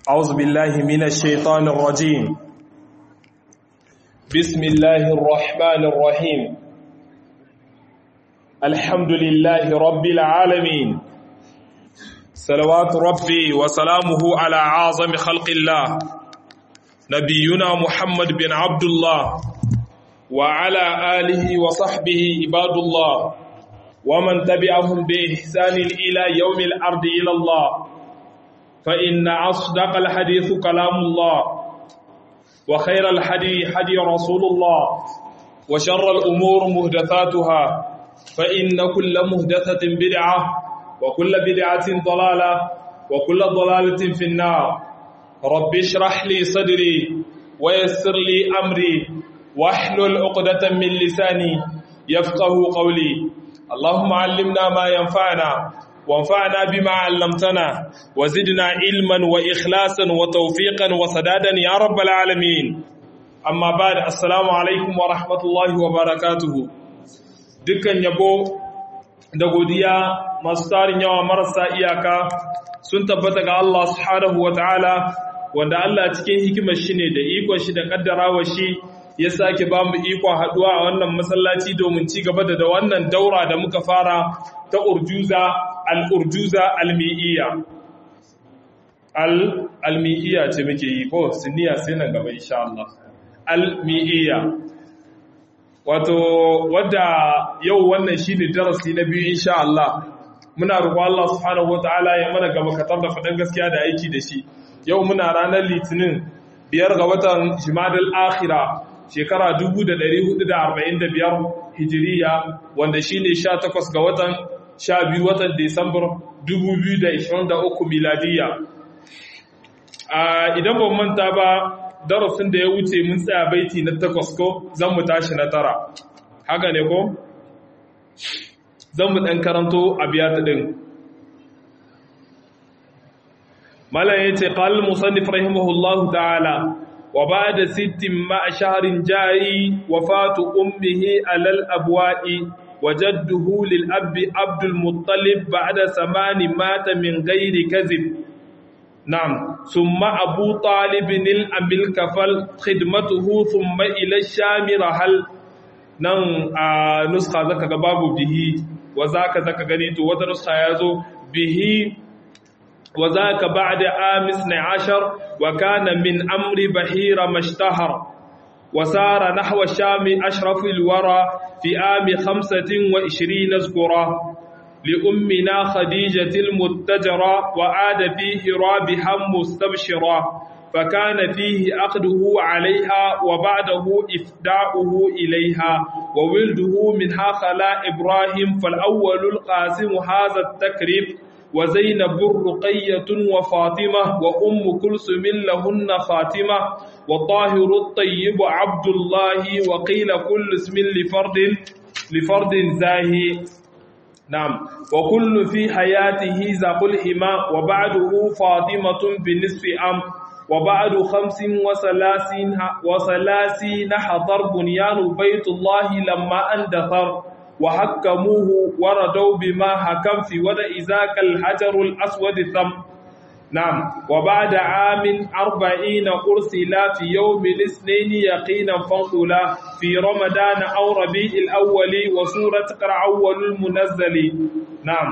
أعوذ بالله من الشيطان الرجيم بسم الله الرحمن الرحيم الحمد لله رب العالمين صلوات ربي وسلامه على عظم خلق الله نبينا محمد بن عبد الله وعلى آله وصحبه عباد الله ومن تبعهم بإحسان إلى يوم الأرض إلى الله فإن أصدق الحديث كلام الله وخير الحدي حدي رسول الله وشر الأمور مهدثاتها فإن كل مهدثة بدعة وكل بدعة ضلالة وكل ضلالة في النار رب اشرح لي صدري ويسر لي أمري واحلل عقدة من لساني يفقه قولي اللهم علمنا ما ينفعنا وانفعنا بما علمتنا وزدنا علما وإخلاصا وتوفيقا وسدادا يا رب العالمين أما بعد السلام عليكم ورحمة الله وبركاته dukkan yabo da godiya masu tarin yawa marasa iyaka sun tabbata ga Allah subhanahu wa ta'ala wanda Allah cikin hikimar shi ne da ikon shi da kaddarawa shi ya sake ba mu ikon haduwa a wannan masallaci domin ci gaba da wannan daura da muka fara ta urjuza al-urjuza al-mi'iyya al-mi'iyya ce muke yi ko sunniya sai nan gaba insha Allah al-mi'iyya wato wadda yau wannan shine darasi na biyu insha Allah muna roƙon Allah subhanahu wataala ya mana gaba katar da faɗan gaskiya da aiki da shi yau muna ranar litinin biyar ga watan jimadal akhira shekara 1445 hijiriya wanda shine 18 ga watan 12 watan Desambar 2023 miladiya idan ban manta ba darasin da ya wuce mun tsaya baiti na takwas ko zan mu tashi na tara haka ne ko zan mu ɗan karanto a biya ta ɗin malam ya ce ƙal musannif rahimahullahu ta'ala wa ba da sittin ma'a shaharin jari wa fatu ummihi alal abwa'i wa jadduhu lil abbi abdul muttalib ba'da samani mata min gairi kazib نعم ثم أبو طالب الأمل كفل خدمته ثم إلى الشام رحل nan a nuska zaka ga babu bihi wa zaka zaka gani to wata nuska yazo bihi wa zaka ba'da amis 12 wa kana min amri bahira mashtahar wa sara nahwa shami ashrafil wara fi ami 25 zkura لأمنا خديجة المتجرة وعاد فيه رابحا مستبشرا فكان فيه عقده عليها وبعده إفداؤه إليها وولده منها خلا إبراهيم فالأول القاسم هذا التكريم وزينب رقية وفاطمة وأم كلثم لهن خاتمة وطاهر الطيب عبد الله وقيل كل اسم لفرد لفرد زاهي نعم وكل في حياته ذاق الحما وبعده فاطمة بنصف أم وبعد خمس وثلاثين وثلاثين حضر بنيان بيت الله لما اندثر وحكموه وردوا بما حكم في ودع ذاك الحجر الأسود ثم نعم وبعد عام أربعين أرسلا في يوم الاثنين يقينا فانقلا في رمضان أو ربيع الأول وسورة قرع أول المنزل نعم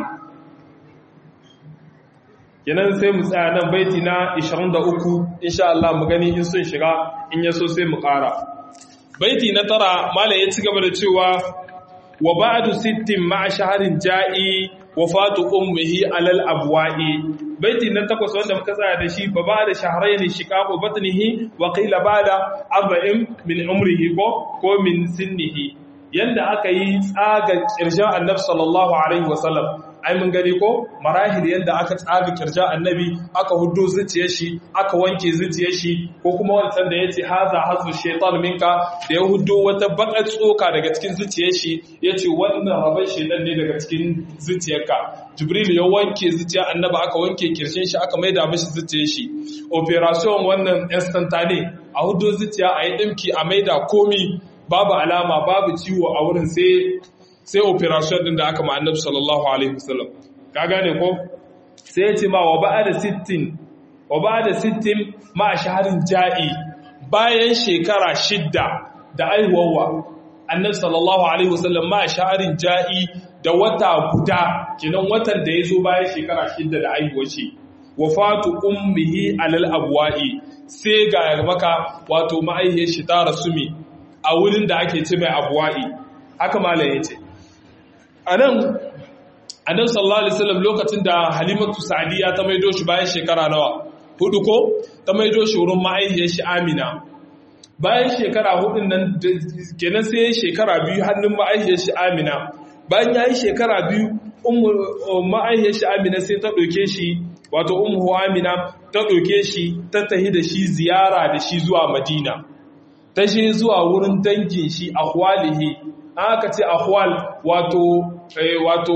kenan sai mu tsaya nan baiti na 23 insha Allah mu gani in sun shiga in yaso sai mu ƙara baiti na tara mala ya ci gaba da cewa wa ba'du sittin ma'a shaharin ja'i wafatu ummihi alal abwa'i baiti na takwas wanda muka tsaya da shi fa ba'da shahrayn shiqaqu batnihi wa qila ba'da arba'in min umrihi ko ko min sinnihi yanda aka yi tsaga kirjan annabi sallallahu alaihi wasallam ai mun gani ko marahil yanda aka tsaga kirjan annabi aka huddo zuciyar shi aka wanke zuciyar shi ko kuma wancan da yace haza hazu shaytan minka da ya huddo wata bakar tsoka daga cikin zuciyar shi yace wannan rabai shedan ne daga cikin zuciyarka jibril ya wanke zuciyar annabi aka wanke kirshin shi aka maida mishi zuciyar shi operation wannan instantane a huddo zuciya a yi dinki a maida komi babu alama babu ciwo a wurin sai sai operation din da aka ma annabi sallallahu alaihi wasallam ka gane ko sai ya ce ma wa ba'ada 60 wa ba da sittin ma shaharin ja'i bayan shekara shidda da aihuwa annabi sallallahu alaihi wasallam ma shaharin ja'i da wata guda kenan watan da ya zo bayan shekara shidda da aihuwa ce wafatu ummihi alal abwa'i sai ga maka wato ma'aihiyar shi ta rasu mi a wurin da ake ce mai abwa'i haka malam yace anan annabi sallallahu alaihi wasallam lokacin da halimatu sa'diya ta maido shi bayan shekara nawa hudu ko ta maido shi wurin ma'aihiyar shi amina bayan shekara hudun nan kenan sai shekara biyu hannun ma'aihiyar shi amina bayan yayi shekara biyu ma'aihiyar shi amina sai ta ɗauke shi wato ummu amina ta ɗauke shi ta tahi da shi ziyara da shi zuwa madina ta shi zuwa wurin dangin shi ahwalihi aka ce ahwal wato wato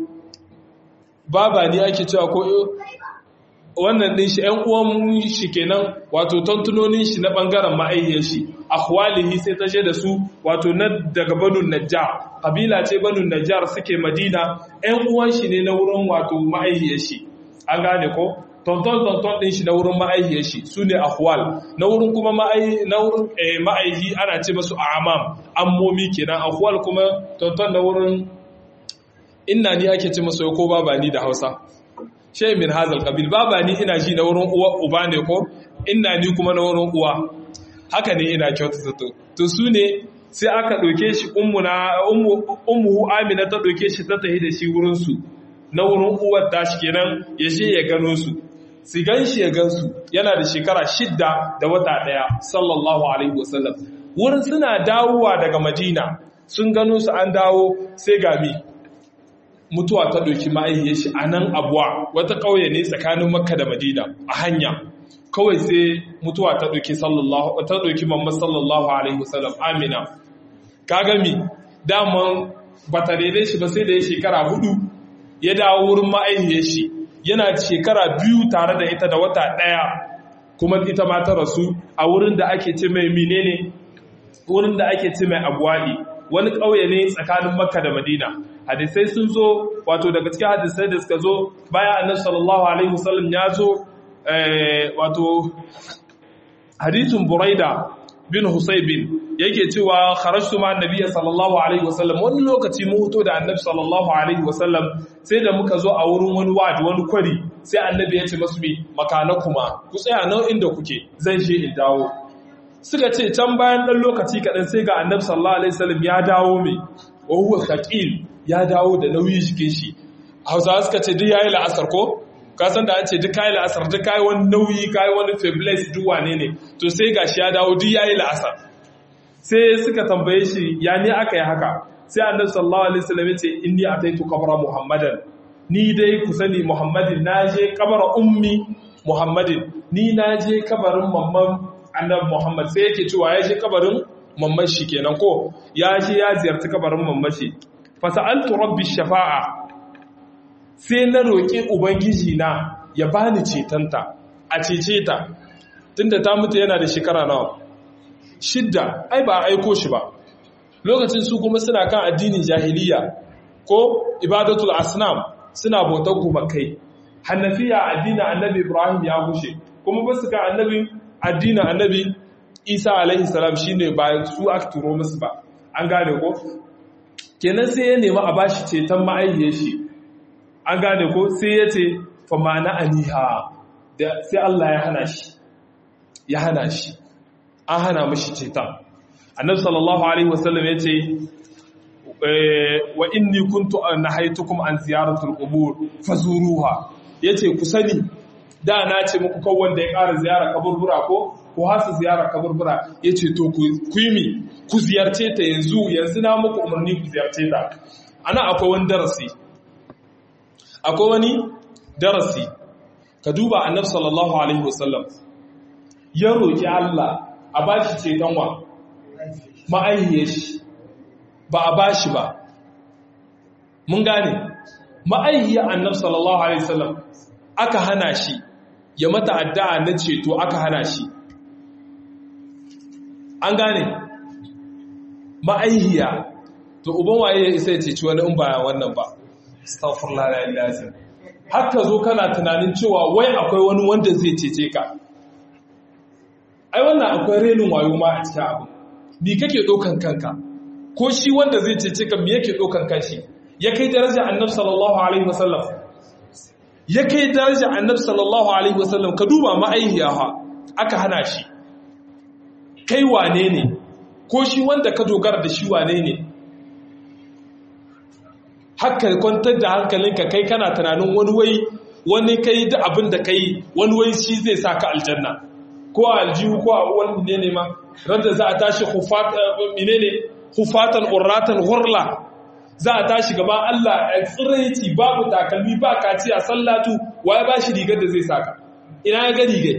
baba ne ake cewa ko wannan din shi ƴan uwan shi kenan wato tantunonin shi na bangaren ma'aihiyar shi ahwalihi sai ta da su wato na daga banu najjar kabila ce banu najjar suke madina ƴan uwan shi ne na wurin wato ma'aihiyar shi an gane ko tonton tonton din shi na wurin ma'aihiyar shi su ne ahwal na wurin kuma ma'aihi ana ce masu amam ammomi kenan ahwal kuma tonton na wurin inna ni ake ce masu ko baba ni da hausa shay min hazal qabil baba ni ina ji na wurin uwa uba ne ko inna ni kuma na wurin uwa haka ne ina kyautata to to su ne sai aka ɗauke shi ummu amina ta ɗauke shi ta tahi da shi wurin su na wurin uwar tashi kenan ya je ya gano su su gan shi ya gan su yana da shekara shidda da wata ɗaya sallallahu alaihi wasallam wurin suna dawowa daga madina sun gano su an dawo sai gami mutuwa ta ɗauki ma'aihiyar shi a nan abuwa wata ƙauye ne tsakanin makka da madina a hanya kawai sai mutuwa ta ɗauki sallallahu ta ɗauki mamman sallallahu alaihi wasallam amina ka gami daman ba ta daidai shi ba sai da ya shekara hudu ya dawo wurin ma'aihiyar shi yana shekara biyu tare da ita da wata ɗaya kuma ita ma ta rasu a wurin da ake ce mai menene wurin da ake ce mai abuwa'i wani ƙauye ne tsakanin makka da madina hadisai sun zo wato daga cikin hadisai da suka zo bayan annabi sallallahu alaihi wasallam ya zo wato hadisin buraida bin husaybin yake cewa kharajtu ma annabi sallallahu alaihi wasallam wani lokaci mu hoto da annabi sallallahu alaihi wasallam sai da muka zo a wurin wani wadi wani kwari sai annabi ya ce masu bi makana kuma ku tsaya nan inda kuke zan je in dawo suka ce can bayan dan lokaci kaɗan sai ga annabi sallallahu alaihi wasallam ya dawo mai wa huwa thaqil ya dawo da nauyi jikin shi hausawa suka ce duk yayi la'asar ko ka san da an ce duk kayi la'asar duk kayi wani nauyi kayi wani fabulous duk wane ne to sai gashi ya dawo duk yayi la'asar sai suka tambaye shi ya ne aka yi haka sai annabi sallallahu alaihi wasallam ya ce inni ataitu qabra muhammadan ni dai ku sani muhammadin na je kabara ummi muhammadin ni na je kabarin mamman annabi muhammad sai yake cewa ya je kabarin mamman shi kenan ko ya je ya ziyarci kabarin mamman shi fa sa'altu rabbi shafa'a sai na roƙi ubangiji na ya bani cetanta a cece ta tunda ta mutu yana da shekara nawa shidda ai ba aiko shi ba lokacin su kuma suna kan addinin jahiliya ko ibadatul asnam suna bautar gumakai hannafiya addinin annabi ibrahim ya gushe kuma ba su kan annabi addinin annabi isa alaihi salam shine ba su aka turo musu ba an gane ko kenan sai ya nemi a bashi ceton ma'aihiyar shi an gane ko sai ya ce fa ma'ana aniha da sai Allah ya hana shi ya hana shi an hana mashi ceton annabi sallallahu alaihi wasallam ya ce wa inni kuntu nahaitukum an ziyaratul qubur fazuruha yace ku sani da na ce muku kawai wanda ya ƙara ziyara kaburbura ko ko hasa ziyara kaburbura yace to ku yi mi ku ziyarce ta yanzu yanzu na muku umarni ku ziyarce ta ana akwai wani darasi akwai wani darasi ka duba annabi sallallahu alaihi wasallam ya roki Allah a bashi ceton wa ma'aihiyar shi ba a bashi ba mun gane ma'aihiyar annabi sallallahu alaihi wasallam aka hana shi ya mata addu'a na ceto aka hana shi an gane ma'aihiya to uban waye ya isa ya ceci wani in ba wannan ba astaghfirullah la ilaha haka zo kana tunanin cewa wai akwai wani wanda zai cece ka ai wannan akwai renin wayo ma a cikin abu ni kake ɗaukan kanka ko shi wanda zai cece ka me yake ɗaukan kanshi ya kai daraja annab sallallahu alaihi wasallam ya kai daraja annab sallallahu alaihi wasallam ka duba ma'aihiya ha aka hana shi kai wane ne ko shi wanda ka dogara da shi wane ne haka kwantar da hankalinka kai kana tunanin wani wai wani kai da abin da kai wani wai shi zai sa ka aljanna ko a aljihu ko a wani ne ne ma randa za a tashi hufatan urratan hurla za a tashi gaba Allah a tsiraici babu takalmi ba kaciya sallatu waye ba shi rigar da zai saka ina ya ga rigai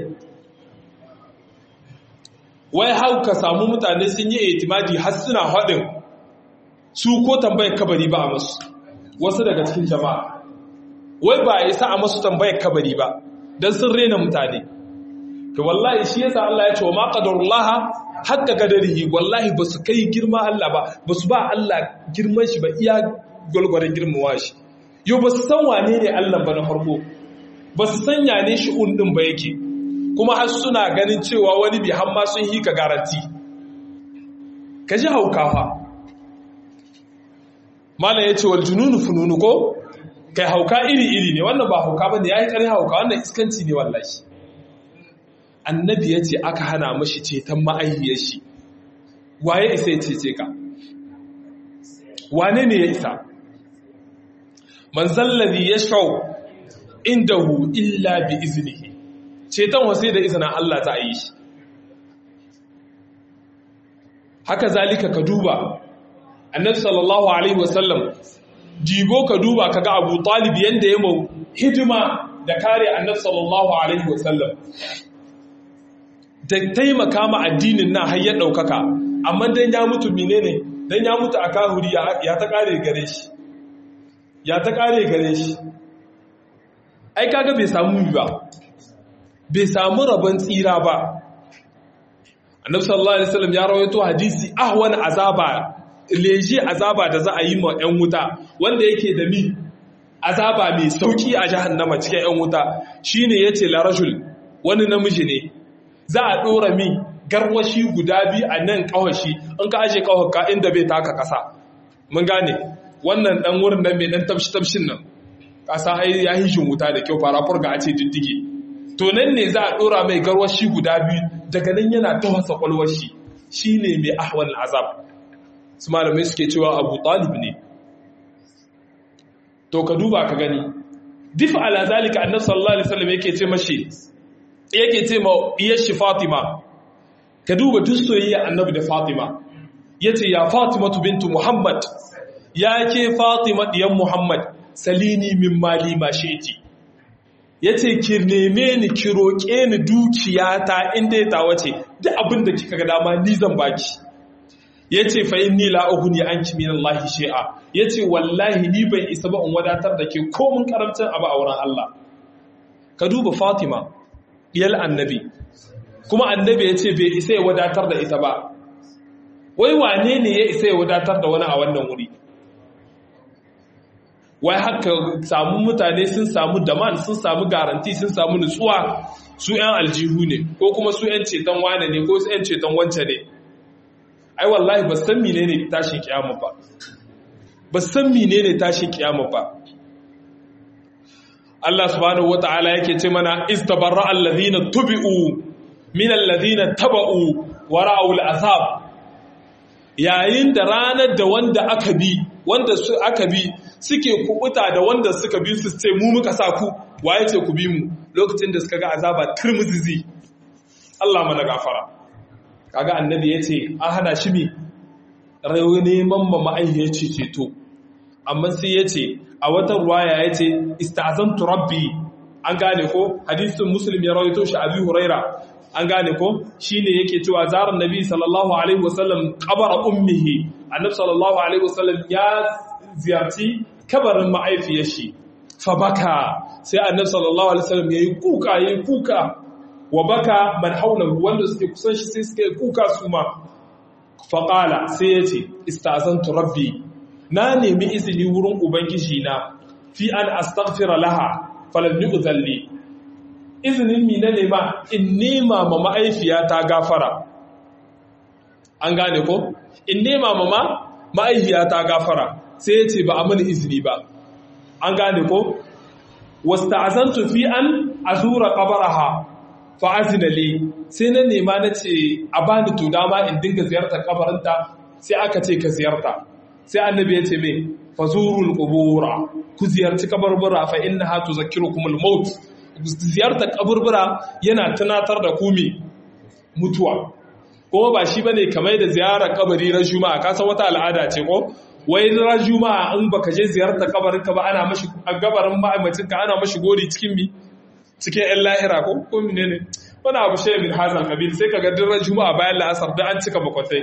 wai hau ka samu mutane sun yi etimadi har suna haɗin su ko tambayar kabari ba a masu wasu daga cikin jama'a wai ba a isa a masu tambayar kabari ba don sun rena mutane ka wallahi shi yasa Allah ya ce wa ma qadarullaha hakka kadarihi wallahi ba su kai girma Allah ba ba su ba Allah girman shi ba iya gwalgwaran girmawa shi yau ba su san wane ne Allah ba na farko ba su san yane shi undin ba yake kuma har suna ganin cewa wani bi hamma sun hika garanti ka ji haukawa malam ya ce wal jununu fununu ko kai hauka iri iri ne wannan ba hauka ba ne ya yi ƙarin hauka wannan iskanci ne wallahi annabi ya ce aka hana mashi ceton ma'aihiyar shi waye isa ya cece ka wane ne ya isa manzallazi ya shau indahu illa bi iznihi ceton wasai da izinin Allah ta yi shi haka zalika ka duba annabi sallallahu alaihi wasallam jigo ka duba kaga abu talib yanda ya mau hidima da kare annabi sallallahu alaihi wasallam da taimaka ma addinin na har ya ɗaukaka amma dan ya mutu menene dan ya mutu a kahuri ya ta ƙare gare shi ya ta ƙare gare shi ai kaga bai samu ba bai samu rabon tsira ba annabi sallallahu alaihi wasallam ya rawaito hadisi ahwan azaba leje azaba da za a yi ma 'yan wuta wanda yake da mi azaba mai sauki a jahannama cikin 'yan wuta shine yace la rajul wani namiji ne za a ɗora min garwashi guda biyu a nan ƙawashi in ka aje ƙawaka inda bai taka ƙasa mun gane wannan ɗan wurin nan mai ɗan tafshi-tafshin nan ƙasa ya yi shin wuta da kyau fara furga a ce diddige to nan ne za a ɗora mai garwashi guda biyu daga nan yana tawasa ƙwalwashi shi ne mai ahwal azab su malamai suke cewa abu talib ne to ka duba ka gani dif ala zalika annabi sallallahu alaihi wasallam yake ce mashi yake ce ma iyar shi Fatima ka duba duk soyayya annabi da Fatima yace ya Fatima bintu Muhammad ya ke Fatima diyan Muhammad salini min mali ma shi'ti yace ki neme ni ki roke ni dukiyata inda ya tawace duk abin da kika ga dama ni zan baki yace fa inni la ughni anki min Allah shay'a yace wallahi ni ban isa ba in wadatar da ke komun karamcin abu a wurin Allah ka duba Fatima diyal annabi kuma annabi ya ce bai isa ya wadatar da ita ba wai wane ne ya isa ya wadatar da wani a wannan wuri wai haka samu mutane sun samu daman sun samu garanti sun samu nutsuwa su 'yan aljihu ne ko kuma su 'yan ceton wane ne ko su 'yan ceton wance ne ai wallahi ba san mine ne tashin kiyama ba ba san mine ne tashin kiyama ba Allah subhanahu wata'ala yake ce mana istabarra alladhina tubi'u min alladhina taba'u wa ra'u al'azab yayin da ranar da wanda aka bi wanda su aka bi suke kubuta da wanda suka bi su ce mu muka sa ku waye ce ku bi mu lokacin da suka ga azaba turmuzizi Allah mana gafara kaga annabi yace an hana shi mi rayu neman ma ma'ayyaci ceto amma sai yace a wata ruwaya ya ce istazantu rabbi an gane ko hadisun muslim ya rawaito shi abi huraira an gane ko shine yake cewa zarar nabi sallallahu alaihi wasallam qabara ummihi annabi sallallahu alaihi wasallam ya ziyarci kabarin ma'aifiyar shi fa baka sai annabi sallallahu alaihi wasallam yayi kuka yayi kuka wa baka man hawlahu wanda suke kusan shi sai suke kuka su ma fa qala sai yace istazantu rabbi na nemi izini wurin ubangiji na fi an astaghfira laha falan yu'zalli izinin mi na nema in nema ma ma'aifiyata gafara an gane ko in nema ma ma ma'aifiyata gafara sai ya ce ba a mini izini ba an gane ko wasta'azantu fi an azura qabaraha fa azina li sai na nema na ce a bani to dama in dinga ziyartar kabarinta sai aka ce ka ziyarta sai annabi ya ce me fazurul qubura ku ziyarci kabarbura fa innaha tuzakkirukum al-maut ziyartar kaburbura yana tunatar da ku me mutuwa kuma ba shi bane kamar da ziyarar kabari ran juma'a ka san wata al'ada ce ko wai ran juma'a in baka je ziyartar kabarin ka ba ana mashi gabarin ma'aimacin ka ana mashi gori cikin mi cikin yan lahira ko ko menene wani abu shi min hazal kabil sai kaga duk ran juma'a bayan la'asar da an cika bakwatai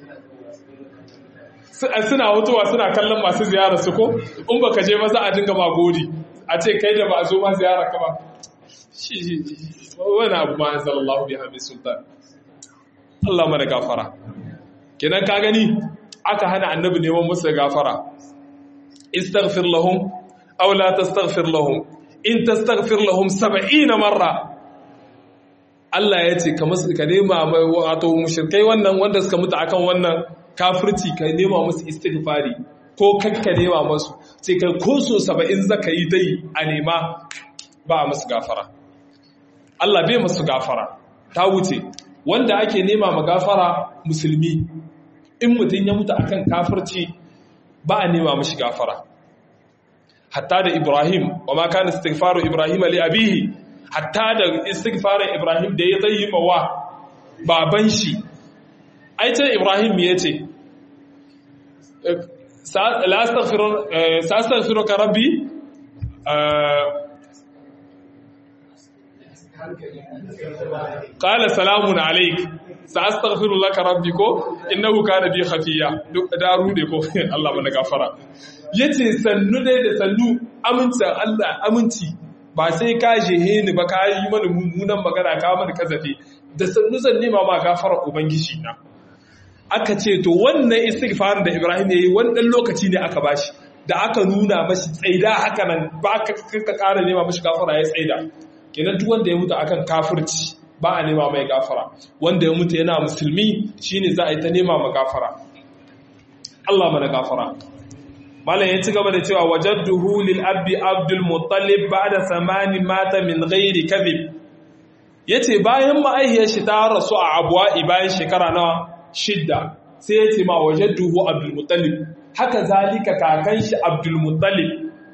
suna hutuwa suna kallon masu ziyarar su ko in baka je ba za a dinga ma gori a ce kai da ba a zo ma ziyarar ka ba shi wani abu ma anzalallahu bi hamid sultan Allah mana gafara kenan ka gani aka hana annabi neman musu gafara istaghfir lahum aw la tastaghfir lahum in tastaghfir lahum 70 marra Allah ya ce ka musu ka nema wato mushrikai wannan wanda suka mutu akan wannan kafirci ka nema musu istighfari ko kakka nema musu sai kai ko so 70 zaka yi dai a nema ba musu gafara Allah bai musu gafara ta wuce wanda ake nema ma gafara musulmi in mutum ya mutu akan kafirci ba a nema mashi gafara hatta da Ibrahim wa ma kana istighfaru Ibrahim li abihi hatta da istighfarin Ibrahim da ya zai wa baban shi ai ce Ibrahim me yace la astaghfiru sa astaghfiruka rabbi qala salamun alayk sa astaghfiru laka rabbi ko innahu kana bi khafiya duk da rude ko Allah mana gafara yace sannu dai da sannu amincin Allah aminci ba sai ka jehe ni ba ka yi mana mummunan magana ka mana kazafi da sannu zan nema ma gafara ubangiji na aka ce to wannan istighfar da Ibrahim yayi wannan lokaci ne aka bashi da aka nuna mashi tsaida haka nan ba ka kara nema mashi gafara ya tsaida kenan duk wanda ya mutu akan kafirci ba a nema mai gafara wanda ya mutu yana musulmi shine za a yi ta nema ma gafara Allah mana gafara malam ya ci gaba da cewa wajadduhu lil abdi abdul muttalib ba'da samani mata min ghairi kadhib yace bayan ma'aihiyar shi ta rasu a abwa'i bayan shekara na shidda sai yace ma wajadduhu abdul muttalib haka zalika kakan shi abdul muttalib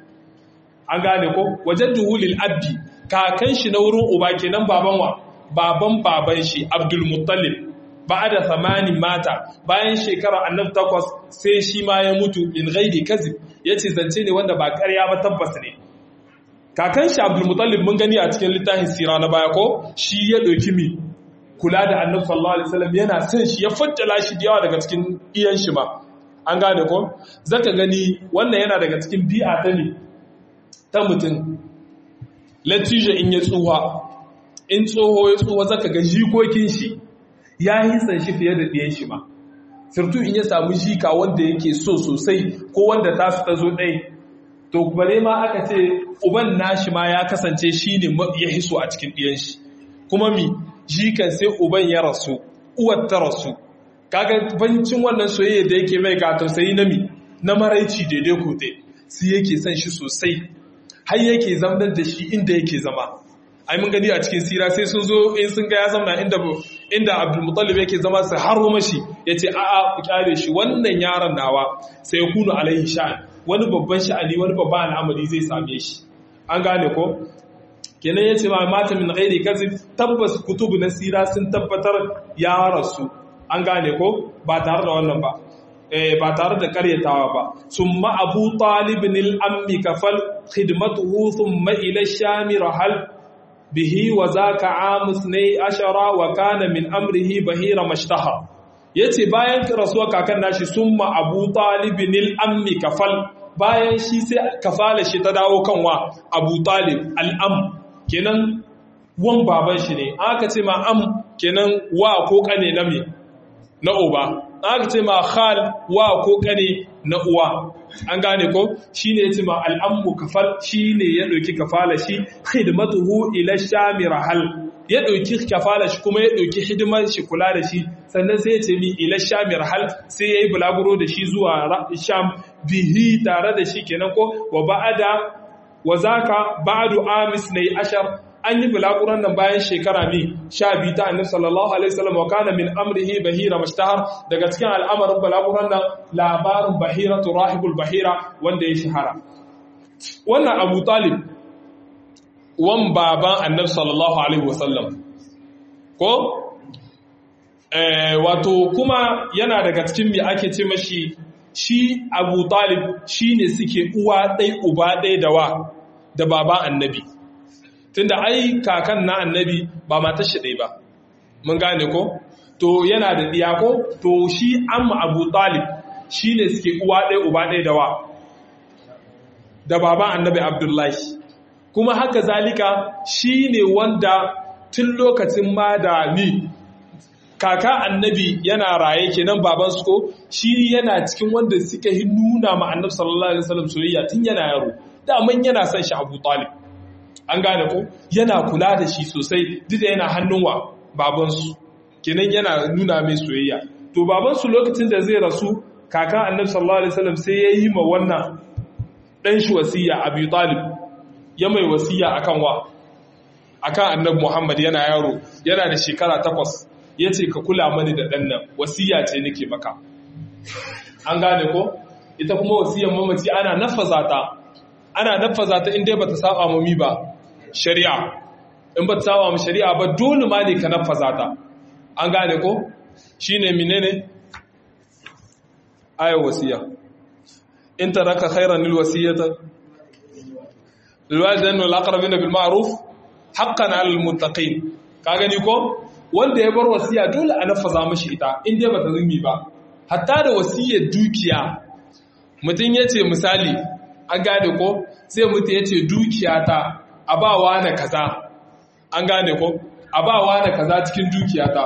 an gane ko wajadduhu lil abdi kakan shi na wurin uba kenan baban wa baban baban shi Abdul Muttalib da samanin mata bayan shekara annab takwas sai shi ma ya mutu in ghairi kazib yace zance ne wanda ba ƙarya ba tabbas ne kakan shi Abdul Muttalib mun gani a cikin littafin sira na baya ko shi ya ɗauki mi kula da annabi sallallahu alaihi wasallam yana son shi ya faddala shi da yawa daga cikin iyan shi ma an gane ko zaka gani wannan yana daga cikin bi'a ta ne ta mutum latija in ya tsuwa in tsoho ya tsuwa zaka ga jikokin shi ya hisan shi fiye da ɗiyan shi ma sirtu in ya samu jika wanda yake so sosai ko wanda ta su ta zo ɗai to bare ma aka ce uban nashi ma ya kasance shi ne ya hiso a cikin ɗiyan shi kuma mi jikan sai uban ya rasu uwar ta rasu kaga bancin wannan soyayya da yake mai ga tausayi na mi na maraici daidai ko dai sai yake son shi sosai har yake zamnar da shi inda yake zama ai mun gani a cikin sira sai sun zo in sun ga ya zama inda inda Abdul Muttalib yake zama su haro mashi yace a a ku kyale shi wannan yaron nawa sai kunu alaihi sha'an wani babban sha'ani wani babban al'amari zai same shi an gane ko kenan yace ma mata min ghairi kazib tabbas kutubu na sira sun tabbatar ya rasu an gane ko ba tare da wannan ba ba tare da karyatawa ba summa abu talibin al'ammi kafal khidmatuhu thumma ila shami rahal bihi wa zaka amus ne ashara wa kana min amrihi bahira mashtaha yace bayan rasuwa kakan nashi summa abu talibin al'ammi kafal bayan shi sai kafala shi ta dawo kanwa abu talib al'am kenan wan baban shi ne aka ce ma am kenan wa ko kane na me na oba aka ce ma khal wa ko kane na uwa an gane ko shine yace ma al'ammu kafal shine ya dauki kafala shi khidmatuhu ila shamir hal ya dauki kafala shi kuma ya dauki hidimar shi kula da shi sannan sai ya ce mi ila shamir hal sai yayi bulaguro da shi zuwa sham bihi tare da shi kenan ko wa ba'ada wa zaka ba'du amis ne ashar an yi bulaguran nan bayan shekara mi sha biyu ta annabi sallallahu alaihi wasallam wa kana min amrihi bahira mashtahar daga cikin al'amarin bulaguran nan labarin bahira rahibul bahira wanda ya shahara wannan abu talib wan baban annabi sallallahu alaihi wasallam ko eh wato kuma yana daga cikin me ake ce mashi shi abu talib shine suke uwa ɗai uba ɗai da wa da baban annabi tunda ai kakan na annabi ba matar shi ɗai ba mun gane ko to yana da ɗiya ko to shi amma abu talib shi ne suke uwa ɗaya uba ɗaya da wa da baban annabi abdullahi kuma haka zalika shi ne wanda tun lokacin ma da ni kaka annabi yana raye kenan baban su ko shi yana cikin wanda suka yi nuna ma annabi sallallahu alaihi wasallam soyayya tun yana yaro daman yana son shi abu talib an gane ko yana kula da shi sosai duk da yana hannun wa babansu kenan yana nuna mai soyayya to babansu lokacin da zai rasu kaka annabi sallallahu alaihi wasallam sai ya yi ma wannan dan shi wasiya Abi Talib ya mai wasiya akan wa akan annabi Muhammad yana yaro yana da shekara takwas yace ka kula mani da dan nan wasiya ce nake maka an gane ko ita kuma wasiyar mamaci ana nafaza ta ana nafaza ta inda bata saba mu mi ba shari'a in bata saba mu shari'a ba dole ma ne ka nafaza ta an gane ko shine menene ayar wasiya in taraka khairan lil wasiyata lil walidain wal aqrabin bil ma'ruf haqqan 'alal muttaqin ka gani ko wanda ya bar wasiya dole a nafaza mishi ita in dai bata zumi ba hatta da wasiyar dukiya mutum yace misali an gane ko sai mutum yace dukiya ta a bawa na kaza an gane ko a bawa na kaza cikin dukiya ta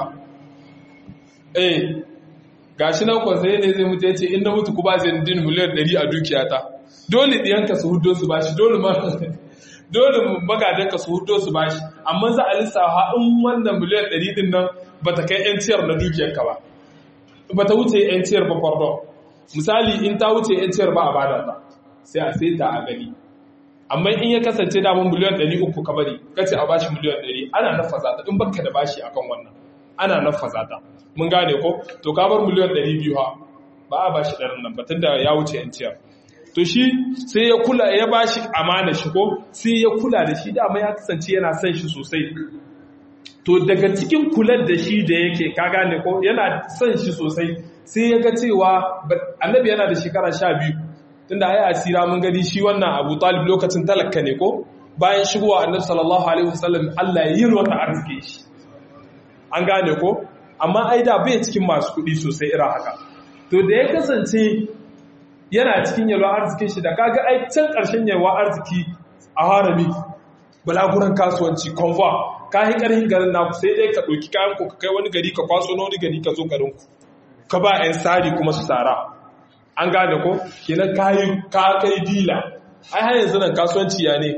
eh gashi nan kwansai ne zai mutu ya ce inda mutu ku ba zai din miliyan 100 a dukiyata dole ɗiyanka su hudo su bashi dole ma dole magadanka su hudo su bashi amma za a lissafa in wannan miliyan 100 din nan ba ta kai yanciyar na dukiyarka ba ba ta wuce yanciyar ba pardon misali in ta wuce yanciyar ba a bada ta sai a sai ta a gani amma in ya kasance damun miliyan 300 ka bari kace a bashi miliyan 100 ana nafaza ta in baka da bashi akan wannan ana nafaza ta mun gane ko to ka bar miliyan 200 ha ba a bashi ɗarin nan batun da ya wuce yanciyar to shi sai ya kula ya bashi amana shi ko sai ya kula da shi dama ya kasance yana son shi sosai to daga cikin kular da shi da yake ka gane ko yana son shi sosai sai ya ga cewa annabi yana da shekara sha biyu tunda ai asira mun gani shi wannan abu talib lokacin talaka ne ko bayan shigowa annabi sallallahu alaihi wasallam Allah ya yi wata arziki shi an gane ko amma ai da bai cikin masu kuɗi sosai irin haka to da ya kasance yana cikin yalwa arzikin shi da kaga ai can ƙarshen yalwa arziki a harami balaguran kasuwanci conva ka yi ƙarfin garin naku sai dai ka ɗauki kayan ku ka kai wani gari ka kwaso na wani gari ka zo garin ku ka ba 'yan sari kuma su tsara an gane ko kenan ka yi ka kai dila ai har yanzu nan kasuwanci ya ne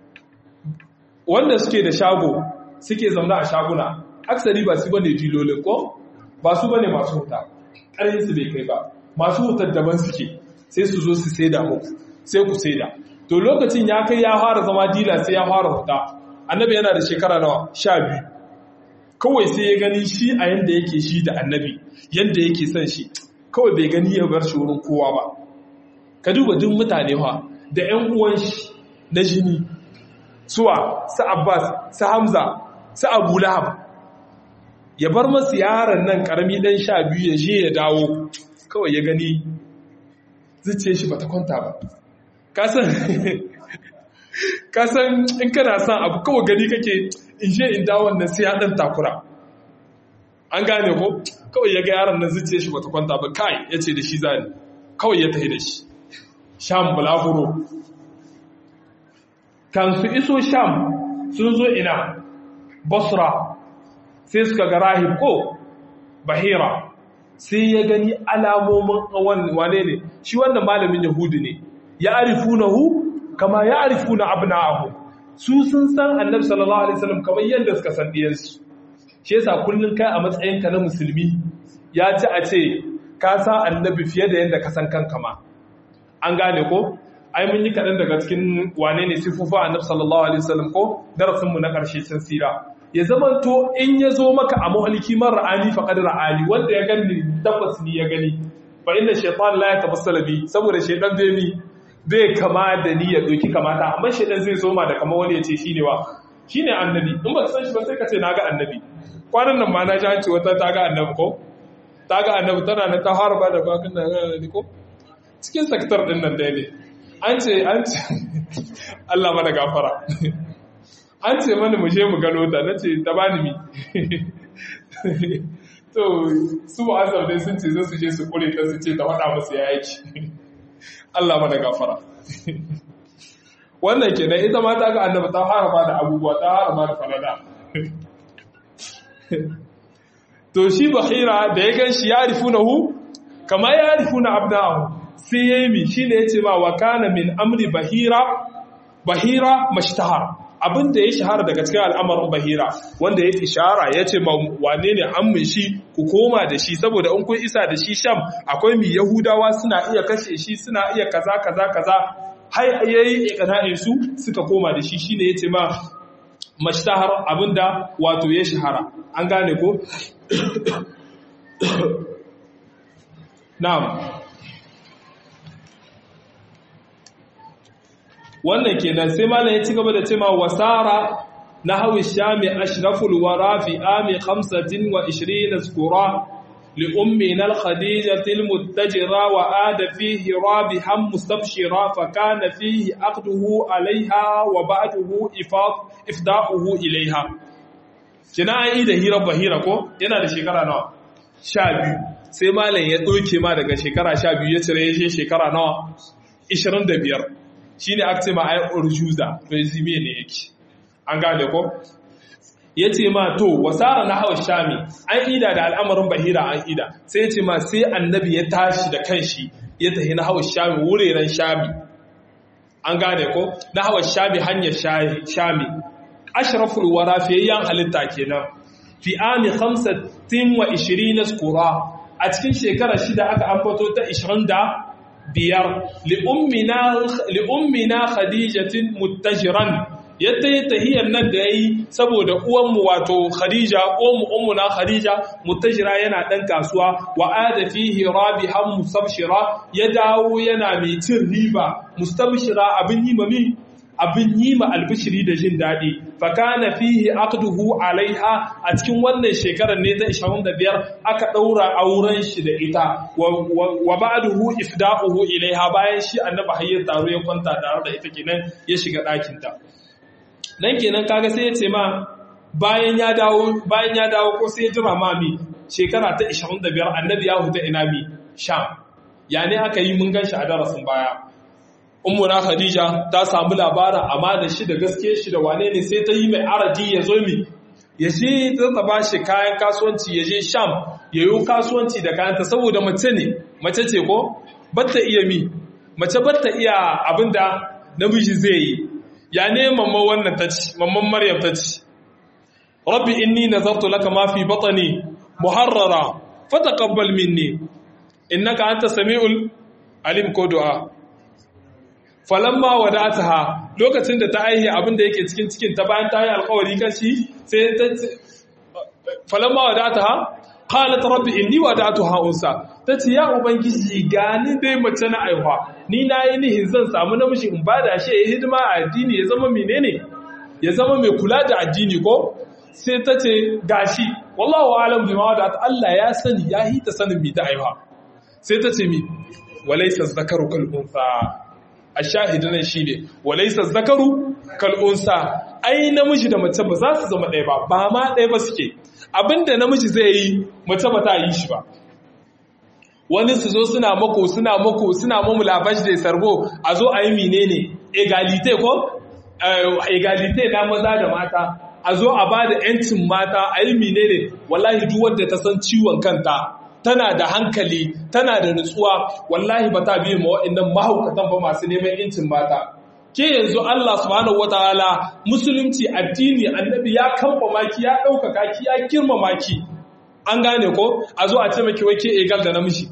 wanda suke da shago suke zaune a shaguna aksari ba su bane dilolin ko ba su bane masu huta ƙarfin su bai kai ba masu hutar daban suke sai su zo su saida muku sai ku saida to lokacin ya kai ya fara zama dila sai ya fara huta annabi yana da shekara nawa sha biyu kawai sai ya gani shi a yanda yake shi da annabi yanda yake son shi kawai bai gani ya bar shi wurin kowa ba ka duba duk mutane fa da ƴan uwan shi na jini suwa su abbas su hamza su abu lahab ya bar masu yaron nan karami dan sha biyu ya je ya dawo kawai ya gani zuciya shi bata kwanta ba kasan kasan in kana son abu kawai gani kake in je in dawo nan sai ya dan takura an gane ko kawai ya ga yaron nan zuciya shi bata kwanta ba kai ya ce da shi zani kawai ya tafi da shi sham bulaguro kan su iso sham sun zo ina basra sai suka ga rahib ko bahira sai ya gani alamomin wane ne shi wannan malamin yahudi ne ya arifunahu kama ya arifuna abna'ahu su sun san annabi sallallahu alaihi wasallam kamar yadda suka san diyansu shi yasa kullun kai a matsayinka na musulmi ya ci a ce ka san annabi fiye da yadda ka san kanka ma an gane ko ai mun yi kaɗan daga cikin wane ne sifufa annabi sallallahu alaihi wasallam ko darasin mu na ƙarshe cin sira ya zama to in ya zo maka a muhalki man ra'ani faqad ra'ani wanda ya gani tabbas ni ya gani fa inna shaytan la yatabassala bi saboda shaytan bai mi bai kama da ni ya doki kamata amma shaytan zai zo ma da kama wani ya ce shine wa shine annabi in ba san shi ba sai ka ce naga annabi kwanan nan ma na ji an ce wata ta ga annabi ko ta ga annabi tana na ta harba da bakin da ga ko cikin sektar din nan dai ne an ce an ce Allah mana gafara an ce mana mu je mu gano ta nace ta bani mi to su ba azab dai sun ce zai su je su kure ta su ce ta faɗa musu ya aiki Allah mana gafara wannan kenan ita ma ta ga annabi ta harama da abubuwa ta harama da falada to shi bahira da ya gan shi ya rifunahu kama ya rifuna abnahu sai ya yi mi shi ne ya ce ma wa kana min amri bahira bahira mashtahar abin da ya shahara daga cikin al'amarin bahira wanda ya ishara ya ce ma wane ne an shi ku koma da shi saboda in kun isa da shi sham akwai mi yahudawa suna iya kashe shi suna iya kaza kaza kaza har yayi iqna'in su suka koma da shi shine yace ma mashtahar abinda wato ya shahara an gane ko na'am wannan kenan sai malam ya ci gaba da cewa wasara na hawi shami ashraful wara fi ami 25 zkura li ummina al-khadijah al-muttajira wa ada fihi rabihan mustabshira fa kana fihi aqduhu alaiha wa ba'duhu ifad ifda'uhu ilaiha kina yi da hira bahira ko yana da shekara nawa 12 sai malam ya doke ma daga shekara 12 ya cire shi shekara nawa 25 shi ne aka ce ma ai urjuza resume ne yake an gane ko ya ce ma to wasara na hawa shami an ida da al'amarin bahira an ida sai ya ce ma sai annabi ya tashi da kanshi ya tafi na hawa shami wuraren shami an gane ko na hawa shami hanyar shami ashraful wara fiyayyen halitta kenan fi ami 25 na skura a cikin shekara shida aka ambato ta 20 da biyar li'ummina khadijatin muttajiran yadda ya tahiyar nan da ya yi saboda uwanmu wato khadija uwanmu ummuna khadija muttajira yana ɗan kasuwa wa ada fihi rabihan mustabshira ya dawo yana mai cin riba mustabshira abin yi mami abin yi ma albishiri da jin daɗi fakana fihi aqduhu alaiha a cikin wannan shekarar ne ta 25 aka ɗaura auren shi da ita wa ba'duhu ifda'uhu ilaiha bayan shi annabi hayyar taro ya kwanta tare da ita kenan ya shiga ɗakin ta nan kenan kaga sai ya ce ma bayan ya dawo bayan ya dawo ko sai ya jira ma mi shekara ta 25 annabi ya huta ina mi sham ya ne aka yi mun gan shi a darasin baya ummuna khadija ta samu labarin amma da shi da gaske shi da wane ne sai ta yi mai araji ya zo mi ya ce ta ba shi kayan kasuwanci ya je sham ya yi kasuwanci da kayanta saboda mace ne mace ce ko batta iya mi mace batta iya abinda namiji zai yi ya ne mamman wannan ta ci mamman maryam ta ci rabbi inni nazartu laka ma fi batni muharrara fataqabbal minni innaka anta samiul alim ko du'a falamma wadataha lokacin da ta aihe abin da yake cikin cikin ta bayan ta yi alkawari kan shi sai ta falamma wadataha qalat rabbi inni wadatuha unsa tace ya ubangiji gani dai mace na aiwa ni na yi nihin zan samu namiji in bada shi ya hidima a addini ya zama menene ya zama mai kula da addini ko sai tace gashi wallahu alam bima wadat Allah ya sani ya hita sanin mi ta aiwa sai tace mi walaysa zakaru kal unsa a shahidu nan shi ne walaisa zakaru kal'unsa ai namiji da mace ba za su zama ɗaya ba ba ma ɗaya ba suke abinda namiji zai yi mace ba ta yi shi ba wani su zo suna mako suna mako suna mamu labashi da sarbo a zo a yi menene egalite ko egalite na maza da mata a zo a ba da 'yancin mata a yi menene wallahi duk wadda ta san ciwon kanta tana da hankali tana da nutsuwa wallahi ba ta biye ma wa'annan mahaukatan ba masu neman incin mata ke yanzu Allah subhanahu wataala musulunci addini annabi ya kamfa maki ya ɗaukaka ki ya girmama ki an gane ko a zo a ce maki wai ke egal da namiji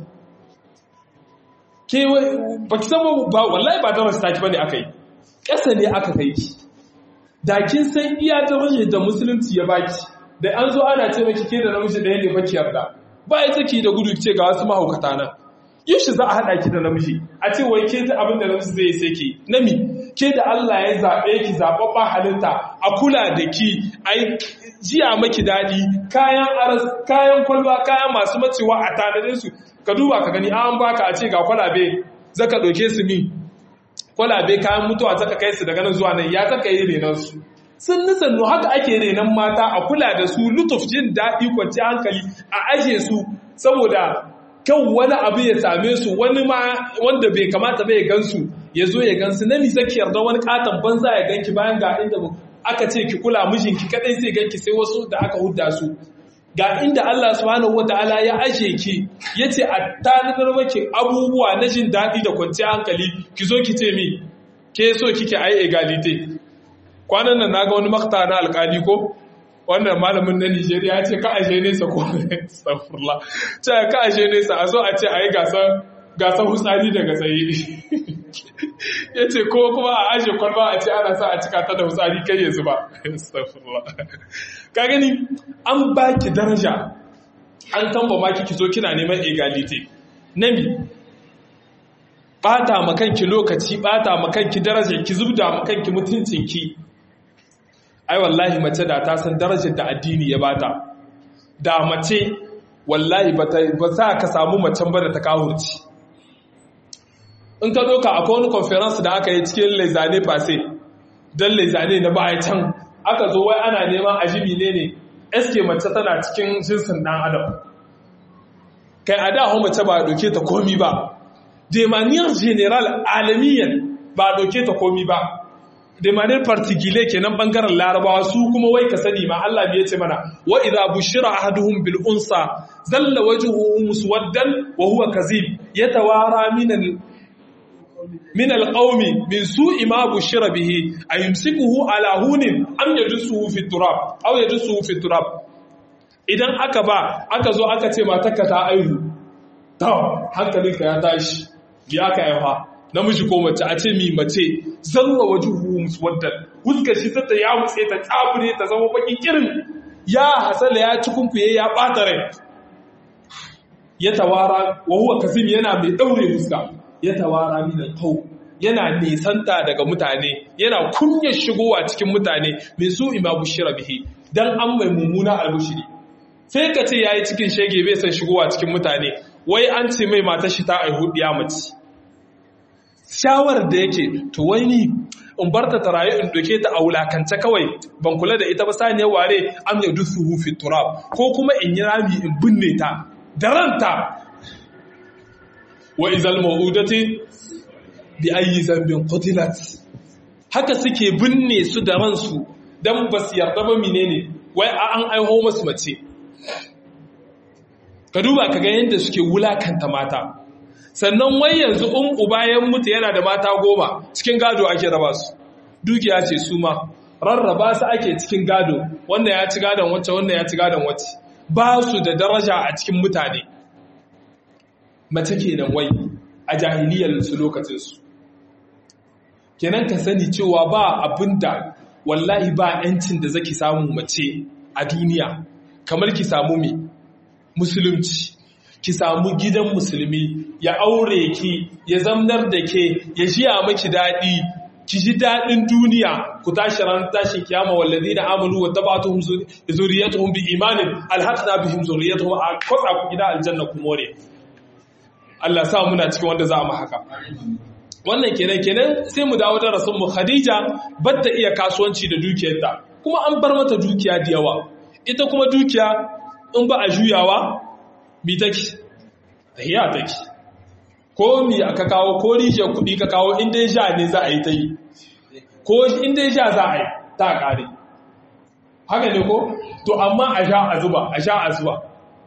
ke ba ki san ba wallahi ba da wasu taki bane aka yi ƙasa ne aka kai ki da kin san iya darajar da musulunci ya baki da an zo ana ce maki ke da namiji da yake baki yarda ba ya take da gudu ce ga wasu mahaukata nan yaushe za a haɗa ki da namiji a ce wai ke ta abin da namiji zai sai ki nami ke da Allah ya zaɓe ki zaɓaɓɓen halitta a kula da ki a jiya maki daɗi kayan aras kayan kwalba kayan masu macewa a tanadin su ka duba ka gani an baka a ce ga kwalabe zaka ɗauke su mi kwalabe kayan mutuwa zaka kai su daga nan zuwa nan ya zaka yi renon su sun nisannu haka ake renon mata a kula da su lutuf jin daɗi kwanci hankali a aje su saboda kan wani abu ya same su wani ma wanda bai kamata bai gansu ya zo ya gansu na nisa ki yarda wani katon banza ya ganki bayan ga inda aka ce ki kula mijinki kadai zai ganki sai wasu da aka hudda su ga inda Allah subhanahu wataala ya aje ki yace a tanadar maki abubuwa na jin daɗi da kwanciyar hankali ki zo ki ce mi ke so kike ai egalite kwanan nan naga wani makta na alkali ko wannan malamin na Nigeria ya ce ka ashe nesa ko astaghfirullah ce ka ashe nesa a zo a ce ayi gasar gasar hutsari daga tsaye ya ce ko kuma a ashe kwalba a ce ana sa a cika ta da hutsari kai yanzu ba astaghfirullah ka gani an baki daraja an tamba maki ki zo kina neman egalite nami bata makanki lokaci bata makanki daraja ki zubda makanki mutuncinki ai wallahi mace da ta san darajar da addini ya bata da mace wallahi ba za ka samu macen ba da ta kawurci in ka doka akwai wani conference da aka yi cikin laizane fase don laizane na baya can aka zo wai ana neman ajibi ne ne eske mace tana cikin jinsin dan adam kai a da mace ba a doke ta komi ba demaniyar general alamiyan ba a doke ta komi ba da manar partikile kenan bangaren larabawa su kuma wai ka sani ma Allah bai ce mana wa idza bushira ahaduhum bil unsa zalla wajhuhu muswaddan wa huwa kazib yatawara min al min al qawmi min su'i ma bushira bihi ayumsikuhu ala hunin am yadsuhu fi turab aw yadsuhu fi turab idan aka ba aka zo aka ce matarka ta aihu to hankalinka ya tashi bi aka aiwa namiji ko mace a ce mi mace zalla wajuhu muswaddan huskar shi ta ya mutse ta tsabure ta zama bakin kirin ya hasala ya ci kunkuye ya bata rai ya tawara wa huwa kazim yana mai daure huska ya tawara min alqaw yana nisanta daga mutane yana kunyar shigowa cikin mutane mai su ima bushira bihi dan an mai mummuna albushiri sai ka ce yayi cikin shege bai san shigowa cikin mutane wai an ce mai matar shi ta aihu diya mace shawarar da yake to wai ni in barta ta rayu in doke ta a wulakance kawai ban kula da ita ba saniyar ware am ya dusuhu fi turab ko kuma in yi rami in binne ta da ranta wa izal mawudati bi ayi zambin qutilat haka suke binne su da ransu dan ba su yarda ba menene wai an aiho masu mace ka duba ka ga yadda suke wulakanta mata sannan wai yanzu in uba ya mutu yana da mata goma cikin gado ake raba su dukiya ce su ma rarraba su ake cikin gado wannan ya ci gadon wacce wannan ya ci gadon wacce ba su da daraja a cikin mutane mace kenan wai a jahiliyar su lokacin su kenan ka sani cewa ba abinda wallahi ba yancin da zaki samu mace a duniya kamar ki samu me musulunci ki samu gidan musulmi ya aure ki ya zamnar da ke ya jiya maki daɗi ki ji daɗin duniya ku tashi ran tashi kiyama wallazi na amanu wa tabatuhum zuriyatuhum bi imanin alhaqna bihim zuriyatuhum a kwatsa ku gida aljanna ku more Allah sa muna cikin wanda za mu haka wannan kenan kenan sai mu dawo darasin mu Khadija batta iya kasuwanci da dukiyarta kuma an bar mata dukiya da yawa ita kuma dukiya in ba a juyawa mi take tahiya take ko mi aka kawo ko rijiyar kuɗi ka kawo inda ya sha ne za a yi ta yi ko inda ya sha za a yi ta ƙare haka ne ko to amma a sha a zuba a sha a zuba